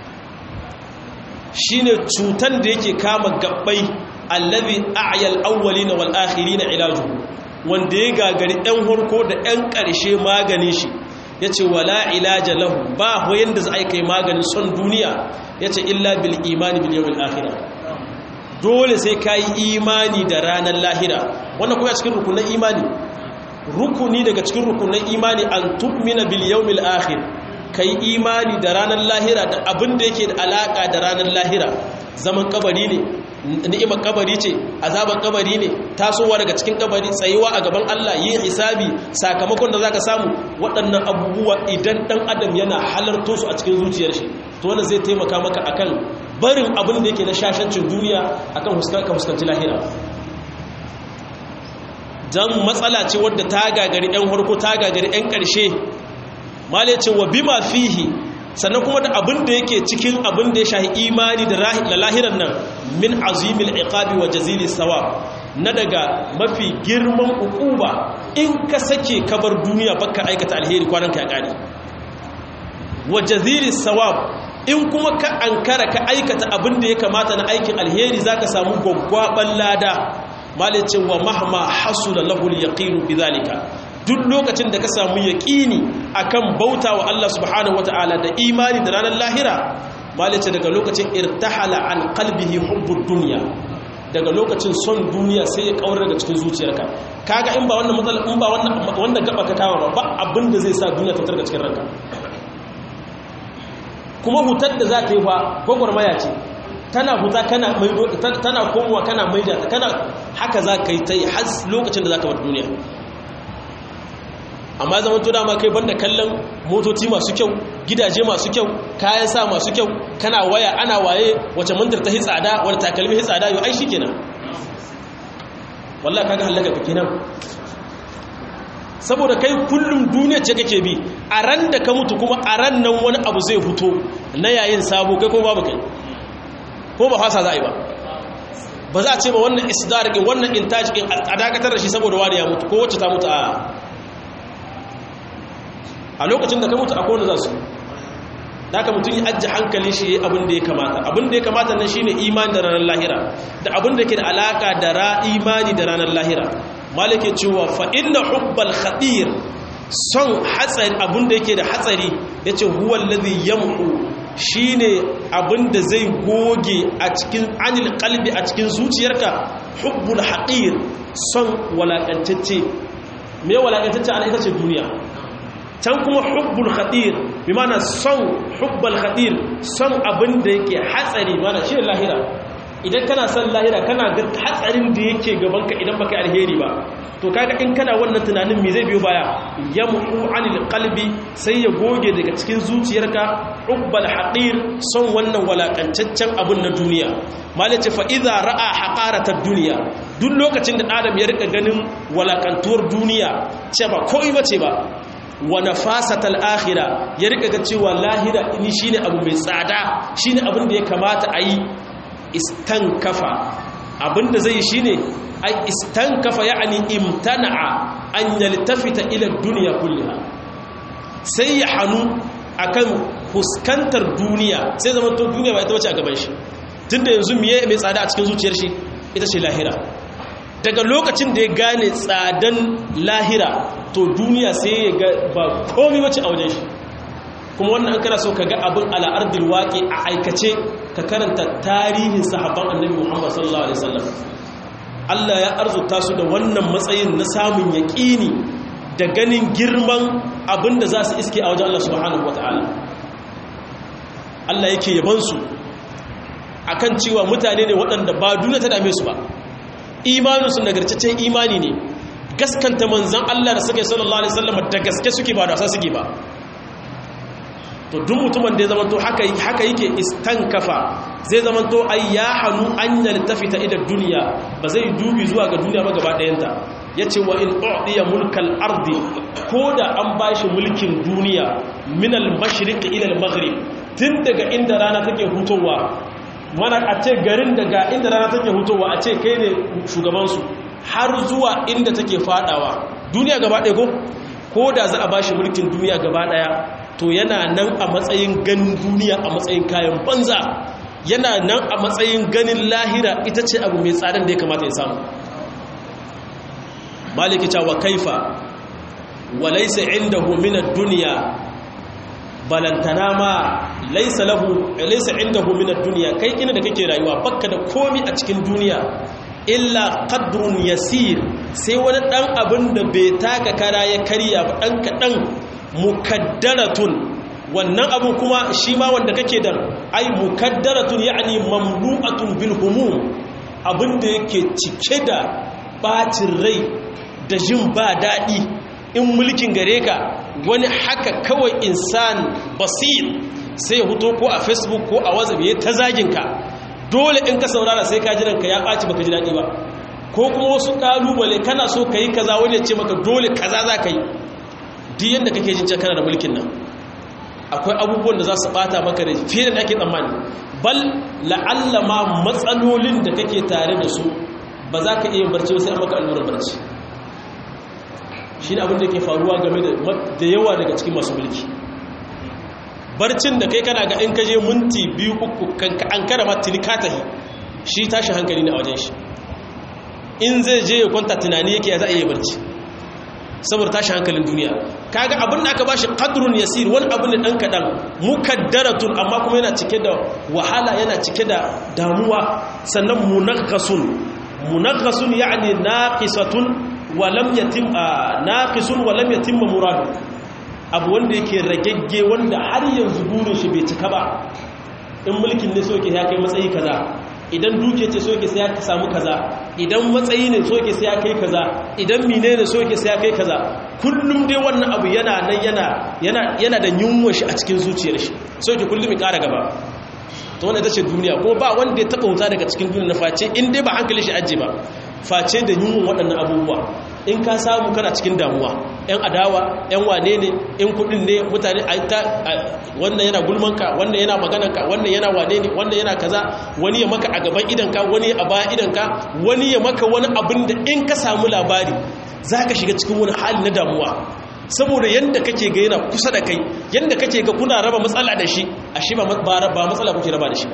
shine cutar da yake kama gabbai allazi a'yal awwalina wal akhirina ilaju wanda ya gagari ɗan harko da ɗan ƙarshe magani shi yace wala ilaja lahu ba hoyin da za a kai maganin son duniya yace illa bil imani bil yawmil akhirah dole sai ka yi imani da ranar lahira wannan kuma cikin rukunan imani rukuni daga cikin rukunan imani an tu'mina bil yawmil akhir kai imani da ranar lahira da abin da yake da alaka da ranar lahira zaman kabari ne ni'imar kabari ce azabar kabari ne tasowa daga cikin kabari tsayuwa a gaban Allah yin hisabi sakamakon da zaka samu waɗannan abubuwa idan dan adam yana halarto su a cikin zuciyar shi to wannan zai taimaka maka akan barin abin da yake na shashancin duniya akan ka fuskanci lahira dan matsala ce wadda ta gagari ɗan harko ta gagari ɗan ƙarshe male ce wa bima fihi sannan kuma da abin da yake cikin abin da ya shahi imani da lahiran nan min azimil iqabi wa jazili sawab na daga mafi girman ukuba in ka sake kabar duniya baka aikata alheri kwanan ka ya kare wa jazili sawab in kuma ka ankara ka aikata abin da ya kamata na aikin alheri zaka samu gwaggwaban lada malicin wa mahma hasula lahul yaqinu bidhalika duk lokacin da ka samu yaqini akan bauta wa Allah subhanahu wataala da imani da ranar lahira malice daga lokacin irtahala an qalbihi hubbud dunya daga lokacin son duniya sai ya kaura daga cikin zuciyarka kaga in ba wannan matsala in ba wannan wanda gaba ka kawo ba abin da zai sa duniya ta targa cikin ranka kuma hutar da za ta yi fa gwagwarmaya ce tana huta kana maido tana komowa kana maida ta kana haka za ka yi ta yi har lokacin da za ka wata duniya amma zama to dama kai banda kallon motoci masu kyau gidaje masu kyau kayan sa masu kyau kana waya ana waye wace mantar ta hi tsada wani takalmi hi tsada yau ai shi kenan wallahi kaga halaka ka kenan saboda kai kullum duniya ce kake bi a ran da ka mutu kuma a ran nan wani abu zai fito na yayin sabo kai kuma babu kai ko ba fasa za a yi ba ba za a ce ba wannan isdar ɗin wannan intaj ɗin a dakatar da shi saboda wani ya mutu ko wacce ta mutu a a lokacin da ka mutu a kowane za su da aka mutum yi ajiye hankali shi ya yi abin da ya kamata abin da ya kamata nan shine imani da ranar lahira da abin da ke da alaka da ra imani da ranar lahira malike cewa fa inna hubbal khadir son hatsari abin da yake da hatsari yace huwa alladhi yamhu shine abin da zai goge a cikin anil qalbi a cikin zuciyarka hubbul haqir son walakantacce me walakantacce ana ita ce duniya can kuma hubbul khadir bi mana son hubbal khadir son abin da yake hatsari mana shi lahira idan kana son lahira kana ga hatsarin da yake gabanka idan baka alheri ba to kaga in kana wannan tunanin me zai biyo baya yamhu anil qalbi sai ya goge daga cikin zuciyarka hubbal haqir son wannan walakantaccen abun na duniya malace fa idza ra'a haqaratad dunya duk lokacin da adam ya rika ganin walakantuwar duniya ce ba koyi bace ba wa nafasatal akhirah ya rika ga cewa lahira ni shine abu mai tsada shine abin da ya kamata a yi istankafa abinda zai yi shine ai istankafa ya'ani imtana'a an yaltafita ila dunya kullaha sai ya hanu akan fuskantar duniya sai zaman to duniya ba ita bace a gaban shi tunda yanzu miye mai tsada a cikin zuciyar shi ita ce lahira daga lokacin da ya gane tsadan lahira to duniya sai ya ga ba komai bace a wajen shi kuma wannan an kana so ka ga abin al'ardil waƙi a aikace ka karanta tarihin sahabban annabi Muhammad sallallahu alaihi wasallam Allah ya arzuta su da wannan matsayin na samun yaƙini da ganin girman abin da za su iske a wajen Allah subhanahu wataala Allah yake yaban su akan cewa mutane ne waɗanda ba duniya ta dame su ba imaninsu nagartaccen imani ne gaskanta manzan Allah da suke sallallahu alaihi wasallam da gaske suke ba da wasa suke ba to duk mutumin da ya zama to haka haka yake istankafa zai zama to ai ya hanu an yaltafita ila duniya ba zai dubi zuwa ga duniya ba gaba ɗayanta yace wa in u'diya mulkal ardi koda an bashi mulkin duniya min al mashriq ila al maghrib tun daga inda rana take hutowa mana a ce garin daga inda rana take hutowa a ce kai ne shugaban su har zuwa inda take fadawa duniya gaba ɗaya ko ko da za a bashi mulkin duniya gaba ɗaya to yana nan a matsayin ganin duniya a matsayin kayan banza yana nan a matsayin ganin lahira ita ce abu mai tsadan da ya kamata ya samu maliki cewa kaifa wa laysa indahu min ad-dunya balantana ma laysa lahu laysa indahu min ad-dunya kai ina da kake rayuwa bakka da komi a cikin duniya illa qadrun yasir sai wani dan abin da bai taka kara ya karya ba dan kadan mukaddaratun wannan abu kuma shi ma wanda kake da ai mukaddaratun ya'ni mamlu'atun bil humum abinda yake cike da bacin rai da jin ba dadi in mulkin gare ka wani haka kawai insan basir sai ya huto ko a facebook ko a whatsapp ya ta zagin ka dole in ka saurara sai ka jiranka ya ɓaci baka ji daɗi ba ko kuma wasu ƙalubale kana so ka yi kaza wani ya ce maka dole kaza za ka yi duk yadda kake jin kana da mulkin nan akwai abubuwan da za su bata maka da fiye da ake tsammani bal la'alla ma matsalolin da kake tare da su ba za ka iya barci sai an maka allurar barci shi ne abin da ke faruwa game da yawa daga cikin masu mulki barcin da kai kana ga in kaje minti biyu uku an kara ma tilikatahi shi tashi hankali ne a wajen shi in zai je ya kwanta tunani yake ya za a iya barci saboda tashi hankalin duniya kaga abin da aka bashi qadrun yasir wani abu ne dan kadan mukaddaratun amma kuma yana cike da wahala yana cike da damuwa sannan munaghasun munaghasun yani naqisatun wa lam yatim naqisun wa lam yatim muradu abu wanda yake ragegge wanda har yanzu burin shi bai cika ba in mulkin ne so yake ya kai matsayi kaza idan duke ce so yake sai ya samu kaza idan matsayi ne so yake sai ya kai kaza idan mine ne so yake sai ya kai kaza kullum dai wannan abu yana nan yana yana yana da yunwa shi a cikin zuciyar shi so yake kullum ya ƙara gaba to wannan ita ce duniya ko ba wanda ya taba wuta daga cikin duniya na face in dai ba hankali shi aje ba face da yunwa waɗannan abubuwa in ka samu kana cikin damuwa yan adawa yan wane ne in kudin ne mutane a ta wannan yana gulmanka wannan yana maganarka wannan yana wane ne wannan yana kaza wani ya maka a gaban idanka wani a bayan idanka wani ya maka wani abin da in ka samu labari za ka shiga cikin wani hali na damuwa saboda yadda kake ga yana kusa da kai yadda kake ga kuna raba matsala da shi a shi ba matsala kuke raba da shi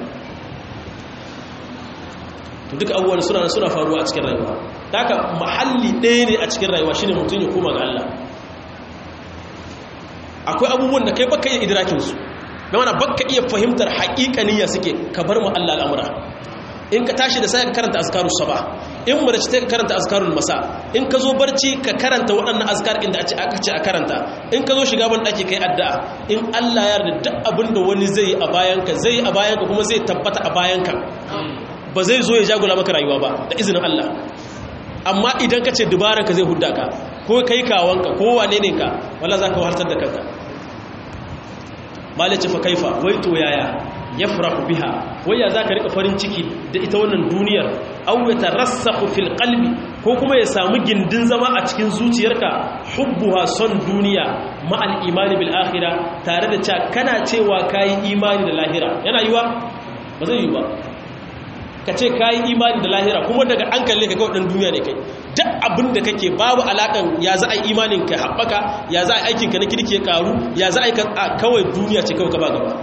to duka abubuwan suna suna faruwa a cikin rayuwa haka mahalli ɗaya ne a cikin rayuwa shine mutum ya koma ga Allah akwai abubuwan da kai baka iya idrakin su da mana baka iya fahimtar haƙiƙaniya suke ka bar mu Allah al'amura in ka tashi da sai ka karanta azkarus sabah in mace ta karanta azkarul masa in ka zo barci ka karanta waɗannan azkar inda aka ce a karanta in ka zo shiga ban ɗaki kai addu'a in Allah ya yarda duk abin da wani zai a bayanka zai a bayanka kuma zai tabbata a bayanka ba zai zo ya jagula maka rayuwa ba da izinin Allah amma idan ka ce dubaranka zai hudda ka ko kai kawanka ko wane ne ka wala za ka wahaltar da kanka malice fa kaifa wai to yaya ya farahu biha wai ya za ka rika farin ciki da ita wannan duniyar au ya tarassahu fil qalbi ko kuma ya samu gindin zama a cikin zuciyarka hubbuha son duniya ma'al imani bil akhirah tare da cewa kana cewa kai imani da lahira yana yiwa ba zai yi ba ka ce ka yi imani da lahira kuma daga an kalle ka kawai ɗan duniya ne kai duk abin da kake babu alaƙan ya za a yi imanin ka haɓaka ya za a yi aikinka na kirki ya ƙaru ya za a yi kawai duniya ce kawai gaba gaba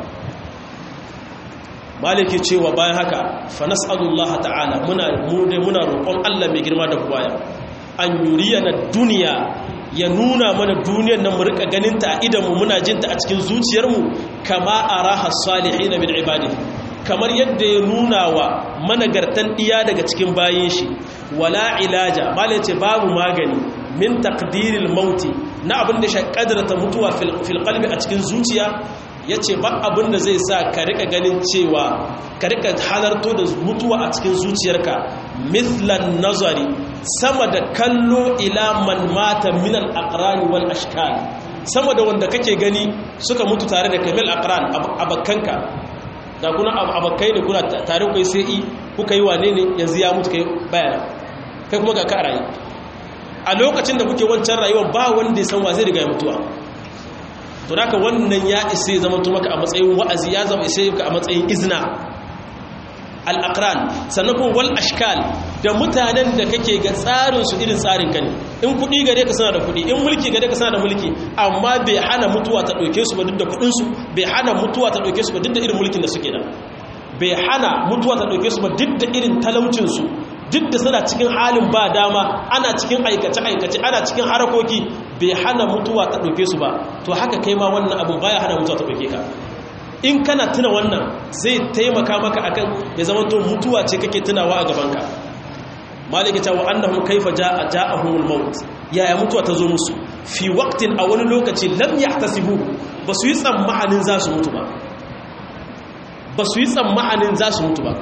maliki cewa bayan haka fa nas'alullah ta'ala muna muna roƙon Allah mai girma da buwaya an yuriyana duniya ya nuna mana duniyar nan mu rika ganin ta a idanmu muna jin ta a cikin zuciyarmu kama araha salihin min ibadihi kamar yadda ya nuna wa managartan iya daga cikin bayin shi wala ilaja malai ce babu magani min takdiril mauti na abin da shi kadarta mutuwa fil qalbi a cikin zuciya yace ba abin da zai sa ka rika ganin cewa ka rika halarto da mutuwa a cikin zuciyarka mithlan nazari sama da kallo ila man mata min al aqran wal ashkal sama da wanda kake gani suka mutu tare da kamil aqran abakkanka da kuna abakai ne kuna tare kai sai i kuka yi wane ne yanzu ya mutu kai bayana kai kuma ga ka rayu a lokacin da kuke wancan rayuwar ba wanda ya san wa zai riga ya mutuwa to haka wannan ya isa ya zama maka a matsayin wa'azi ya zama isa ka a matsayin izina al-aqran sannan kuma wal ashkal da mutanen da kake ga tsarin su irin tsarin ka ne in kudi gare ka sana da kudi in mulki gare ka sana da mulki amma bai hana mutuwa ta dauke su ba duk da kudin su bai hana mutuwa ta dauke su ba duk da irin mulkin da suke da bai hana mutuwa ta dauke su ba duk da irin talaucin su duk da suna cikin halin ba dama ana cikin aikace aikace ana cikin harakoki bai hana mutuwa ta dauke su ba to haka kai ma wannan abun baya hana mutuwa ta dauke ka in kana tuna wannan zai taimaka maka akan ya zama to mutuwa ce kake tunawa a gabanka maliki ta wa annahum kaifa jaa ja'ahumul maut yaya mutuwa ta zo musu fi waqtin a wani lokaci lam yahtasibu basu yi tsammanin za su mutu ba basu yi tsammanin za su mutu ba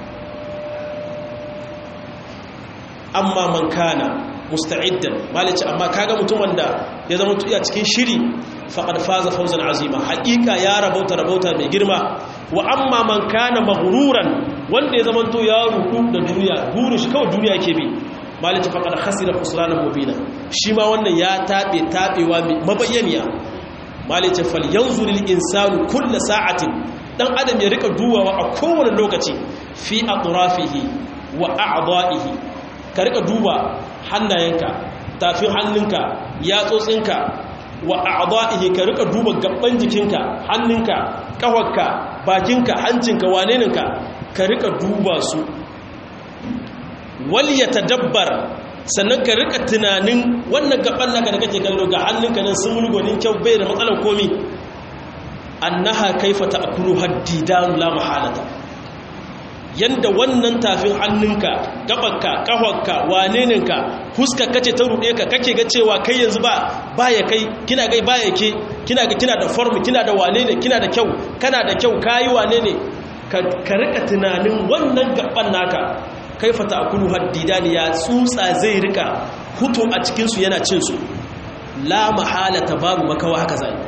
amma man kana musta'iddan malici amma kaga mutum wanda ya zama tuya cikin shiri faqad faza fawzan azima haqiqa ya rabauta rabauta mai girma wa amma man kana maghruran wanda ya zama to ya ruku da duniya burin shi kawai duniya yake bi malici faqad khasira khusranan mubina shi ma wannan ya tabe tabewa mabayyaniya malici fal yanzur lil insanu kull sa'atin dan adam ya rika duwawa a kowane lokaci fi atrafihi wa a'dahi ka rika duba hannayenka tafin hannunka yatsotsinka wa a'dahi ka rika duba gaban jikinka hannunka kafarka bakinka hancinka waneninka ka rika duba su wal yatadabbar sannan ka rika tunanin wannan gaban naka da kake kallo ga hannunka nan sun mulgonin kyau bai da matsalar komi annaha kaifa ta'kulu haddidan la mahalata yanda wannan tafin hannunka gabanka kafarka waneninka huskar kace ta ruɗe ka kake ga cewa kai yanzu ba baya kai kina gai baya ke kina ga kina da form kina da wane ne kina da kyau kana da kyau kayi wane ne ka rika tunanin wannan gaban naka kaifa ta'kulu haddidani ya tsutsa zai rika hutu a cikin su yana cin su la mahalata babu makawa haka zai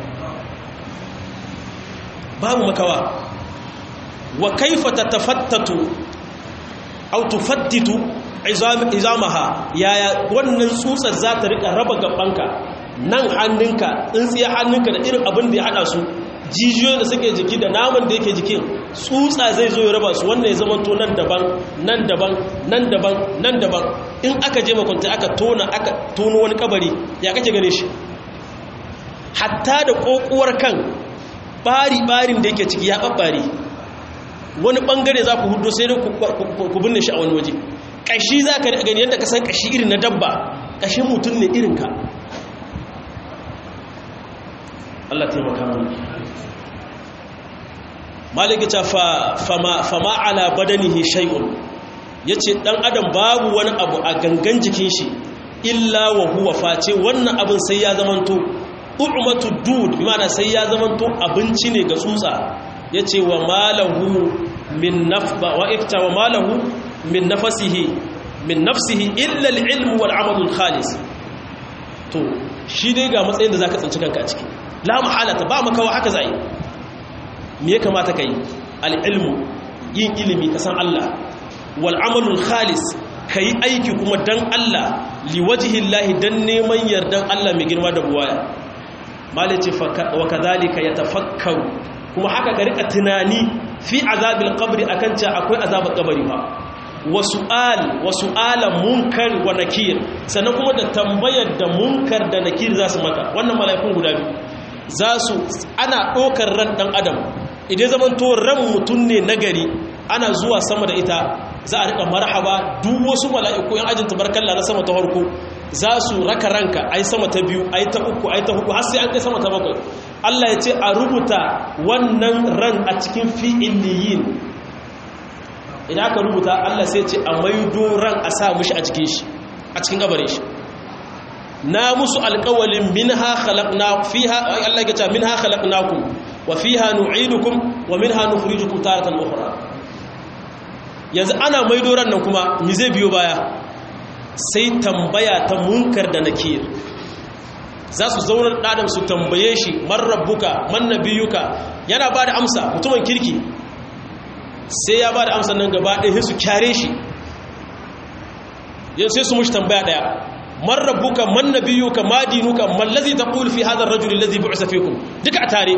babu makawa wa kaifa tatafattatu aw tufattitu izamaha yaya wannan tsutsar za ta rika raba gabanka nan hannunka tsintsiya hannunka da irin abin da ya hada su jijiyoyin da suke jiki da naman da yake jikin tsutsa zai zo ya raba su wannan ya zama to nan daban nan daban nan daban nan daban in aka je makwanta aka tona aka tono wani kabari ya kake gane shi hatta da kokuwar kan bari-barin da yake ciki ya babbare wani bangare za ku hudu sai ku binne shi a wani waje ƙashi za ka gani yadda ka san ƙashi irin na dabba ƙashin mutum ne irinka Allah taimaka mana maliki ta fama ala badanihi shay'un yace dan adam babu wani abu a gangan jikin shi illa wa huwa face wannan abin sai ya zamanto u'matu dud bi ma'ana sai ya zamanto abinci ne ga tsutsa yace wa malahu min nafba wa ifta wa malahu min nafsihi min nafsihi illa al-ilm wal amal al-khalis to shi dai ga matsayin da zaka tsinci kanka a ciki la mahalata ba makawa haka zai me ya kamata kai al-ilmu yin ilimi ka san Allah wal amal al-khalis kai aiki kuma dan Allah liwajhi Allah dan neman yardan Allah mai girma da buwaya malaci wa kadhalika yatafakkaru kuma haka ka rika tunani fi azabil qabri akan cewa akwai azabar kabari ba wa su'al wa su'ala munkar wa nakir sannan kuma da tambayar da munkar da nakir za su maka wannan mala'ikun guda biyu za su ana ɗaukar ran ɗan adam idan zaman to ran mutum ne nagari ana zuwa sama da ita za a riƙa marhaba duk wasu mala'iku yan ajin tabarkalla na sama ta farko za su raka ranka ai sama ta biyu ai ta uku ai ta hudu har sai an kai sama ta bakwai Allah ya ce a rubuta wannan ran a cikin fi'iliyin idan aka rubuta Allah sai ce a maido ran a sa mushi a cikin shi a cikin gabarin shi na musu alƙawalin minha khalaqna fiha Allah ya ce minha khalaqnakum wa fiha nu'idukum wa minha nukhrijukum taratan ukhra yanzu ana maido ran nan kuma mi zai biyo baya sai tambaya ta munkar da nakir za su zaunar ɗadan su tambaye shi man rabbuka man nabiyuka yana ba da amsa mutumin kirki sai ya ba da amsa nan gaba ɗaya su kyare shi yau sai su mushi tambaya ɗaya man rabbuka man nabiyuka ma dinuka man lazi taqul fi hadha ar-rajul alladhi bu'isa fikum duka a tare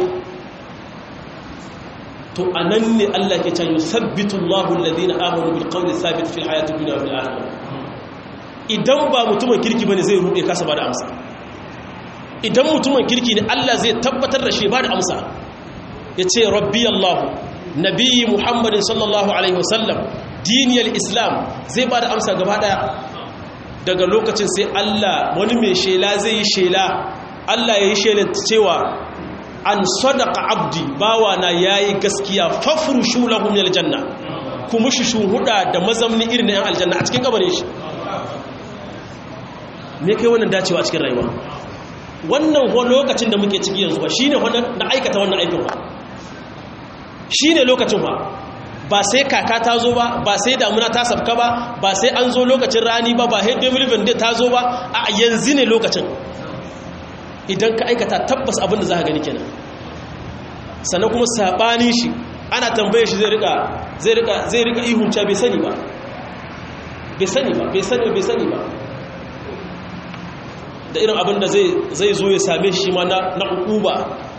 to anan ne Allah ke cewa yusabbitu Allahu alladhina amanu bil qawli thabit fil hayati dunya wal akhirah idan ba mutumin kirki bane zai rude kasa ba da amsa idan mutumin kirki ne Allah zai tabbatar da shi ba da amsa yace rabbi Allah nabiyyi Muhammadin sallallahu alaihi wasallam diniyar islam zai ba da amsa gaba daya daga lokacin sai Allah wani mai shela zai yi shela Allah ya yi shela cewa an sadaka abdi bawa na yayi gaskiya fafrushu lahu min aljanna kuma shi shuhuda da mazamni irin na yan aljanna a cikin kabarin shi me kai wannan dacewa a cikin rayuwa wannan lokacin da muke ciki yanzu ba shine na aikata wannan aikin ba shine lokacin ba ba sai kaka ta zo ba ba sai damuna ta sabka ba ba sai an zo lokacin rani ba ba sai devil ta zo ba a yanzu ne lokacin idan ka aikata tabbas abin da za ka gani kenan sannan kuma saɓani shi ana tambaye shi zai rika zai rika zai rika ihunca bai sani ba bai sani ba bai sani bai sani ba da irin abin da zai zo ya same shi ma na ukuba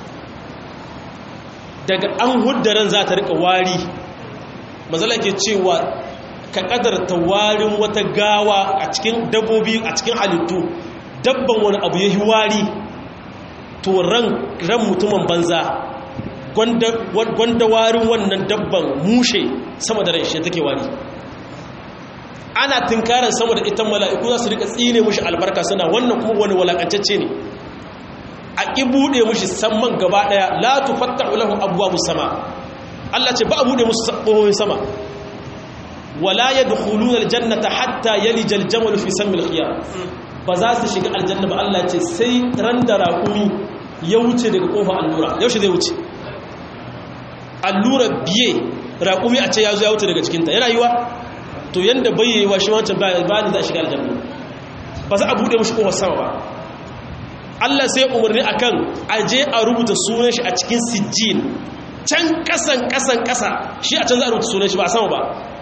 daga an huddaran za ta rika wari mazala ke cewa ka kadarta warin wata gawa a cikin dabbobi a cikin halittu dabban wani abu ya yi wari to ran mutumin banza gwanda warin wannan dabban mushe sama da rai shi take wari ana tunkarar sama da ita mala'iku za su rika tsine mushi albarka suna wannan kuma wani walakantacce ne a ƙi buɗe mushi samman gaba ɗaya la tufatta ulahu abuwa sama Allah ce ba a buɗe musu ƙohoyin sama wala ya dukulun aljannata hatta yalija aljamal fi sammil khiyar ba za su shiga aljanna ba Allah ce sai ran da raƙumi ya wuce daga ƙofa allura yaushe zai wuce allura biye raƙumi a ce ya zo ya wuce daga cikinta yana yiwa to yanda bayyayi wa shi wancan ba ni za a shiga aljanna ba za a buɗe mashi ƙofar sama ba Allah sai umarni akan aje a rubuta sunan shi a cikin sijjin can kasan kasan kasa shi a can za a rubuta sunan shi ba a sama ba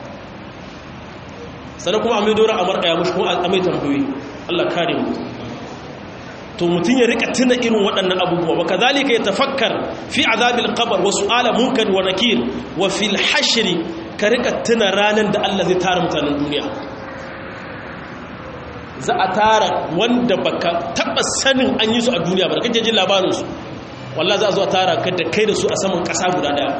sannan kuma a mai dora a marƙaya mashi kuma a mai tambayoyi Allah kare mu to mutum ya rika tuna irin waɗannan abubuwa wa kazalika ya tafakkar fi azabil qabr wa su'ala munkar wa nakir wa fil hashri ka rika tuna ranar da Allah zai tara mutanen duniya za a tara wanda baka taba sanin an yi su a duniya ba da kake jin labarin su wallahi za a zo a tara ka da kai da su a saman ƙasa guda daya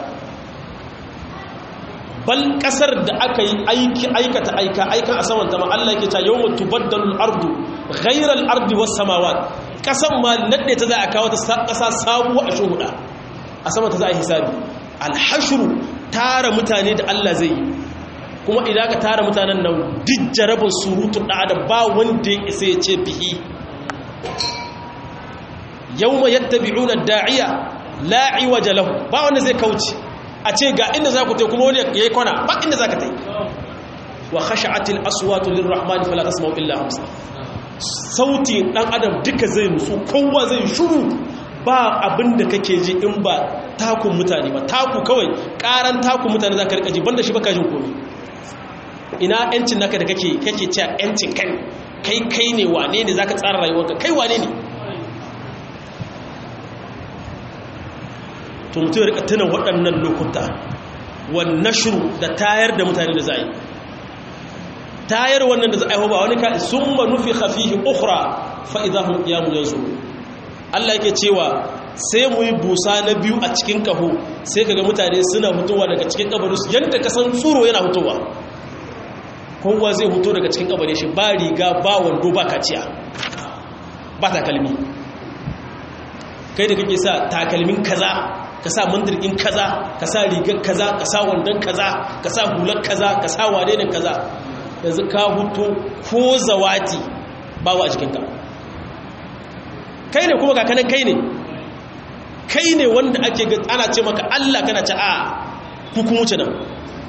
bal ƙasar da aka yi aiki aikata aika aikan a saman zama Allah yake ta yawma tubaddalu al-ardu ghayra al-ardi was samawat ƙasan ma nadde ta za a kawo ta ƙasa sabuwa a shuhuda a saman ta za a hisabi al-hashru tara mutane da Allah zai yi kuma idan ka tara mutanen nan duk jarabin surutun da adam ba wanda ya isa ya ce bihi yawma yattabi'una da'iya la iwaja lahu ba wanda zai kauce a ce ga inda za ku tai kuma wani yayi kwana ba inda za ka tai wa khasha'atil aswatu lirrahmani fala tasma'u illa hamsa sauti dan adam duka zai musu kowa zai shuru ba abinda kake ji in ba takun mutane ba taku kawai karan takun mutane za ka rika ji banda shi baka jin komai ina yancin naka da kake kake cewa yancin kai kai kai ne wane ne zaka tsara rayuwarka kai wane ne to mutum ya rika tuna waɗannan lokuta wan nashru da tayar da mutane da za a yi tayar wannan da za a yi ba wani ka summa nufikha fihi ukhra fa idahum qiyamun yanzurun Allah yake cewa sai mu yi busa na biyu a cikin kaho sai kaga mutane suna hutowa daga cikin kabarinsu yadda ka san tsoro yana hutowa kowa zai huto daga cikin kabarin shi ba riga ba wando ba kaciya ba takalmi kai da kake sa takalmin kaza ka sa mandirkin kaza ka sa rigar kaza ka sa wandon kaza ka sa hular kaza ka sa wane ne kaza yanzu ka huto ko zawati bawa a jikinka kai ne kuma kakanan kai ne kai ne wanda ake ana ce maka Allah kana ce a hukumu ce nan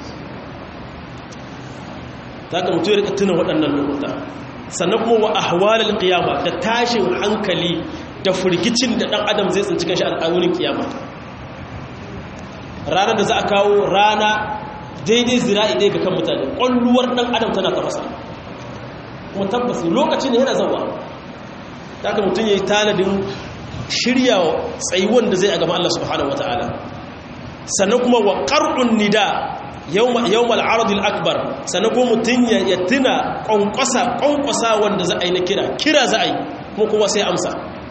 za ka mutu ya rika tunan waɗannan lokuta sannan kuma wa ahwalar kiyama da tashin hankali da firgicin da ɗan adam zai tsinci kanshi a wurin kiyama ranar da za a kawo rana daidai zira'i ɗaya ga kan mutane ƙwalluwar ɗan adam tana tafasa kuma tabbas lokaci ne yana zauwa haka mutum ya yi tanadin shirya tsayuwan da zai a gaba Allah subhanahu wa ta'ala sannan kuma wa ƙar'un nida yau mal'aradul akbar sannan kuma mutum ya tuna ƙwanƙwasa ƙwanƙwasa wanda za a yi na kira kira za a yi kuma kowa sai amsa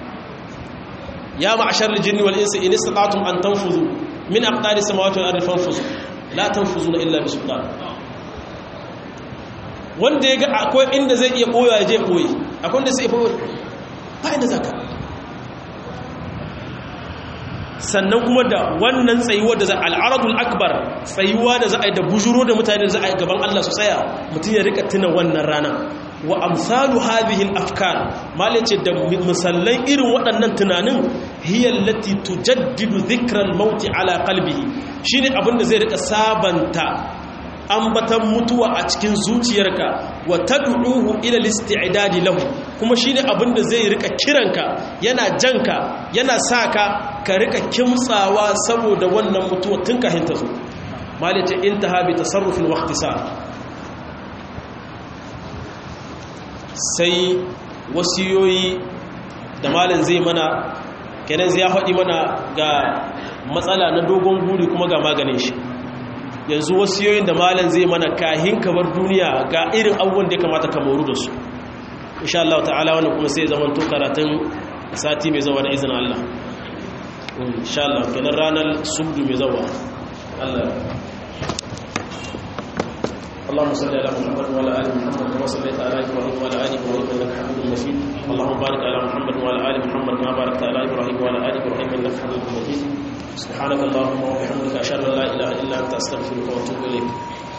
ya ma'ashar jini wal insi in istata'tum an tanfuzu min aqdari samawati wal ardi fanfuzu la tanfuzuna illa bi sultan wanda ya ga akwai inda zai iya koyo ya je koyi akwai inda sai koyo ba inda za ka sannan kuma da wannan tsayuwar da za a al'aradul akbar tsayuwa da za a yi da bujuro da mutane da za a yi gaban Allah su tsaya mutum ya rika tuna wannan rana wa amsalu hadhihi al-afkar malace da misallan irin waɗannan tunanin hiya allati tujaddidu dhikra al-maut ala qalbihi shine abin da zai rika sabanta ambatan mutuwa a cikin zuciyarka wa tad'uhu ila al-isti'dad lahu kuma shine abin da zai rika kiranka yana janka yana saka ka rika kimtsawa saboda wannan mutuwa tun kafin ta zo malace intaha bi tasarrufin wa ikhtisar sai wasiyoyi da malin zai mana kenan zai faɗi mana ga matsala na dogon guri kuma ga maganin shi yanzu wasiyoyin da malin zai mana kahin kamar duniya ga irin abubuwan da ya kamata ka moru da su insha Allah ta'ala wannan kuma sai zaman to karatun sati mai zawa da izinin Allah insha Allah kenan ranar subdu mai zawa Allah اللهم صل على محمد وعلى ال محمد كما صليت على ابراهيم وعلى ال ابراهيم انك حميد مجيد اللهم بارك على محمد وعلى ال محمد كما باركت على ابراهيم وعلى ال ابراهيم انك حميد مجيد سبحانك اللهم وبحمدك اشهد ان لا اله الا انت استغفرك واتوب اليك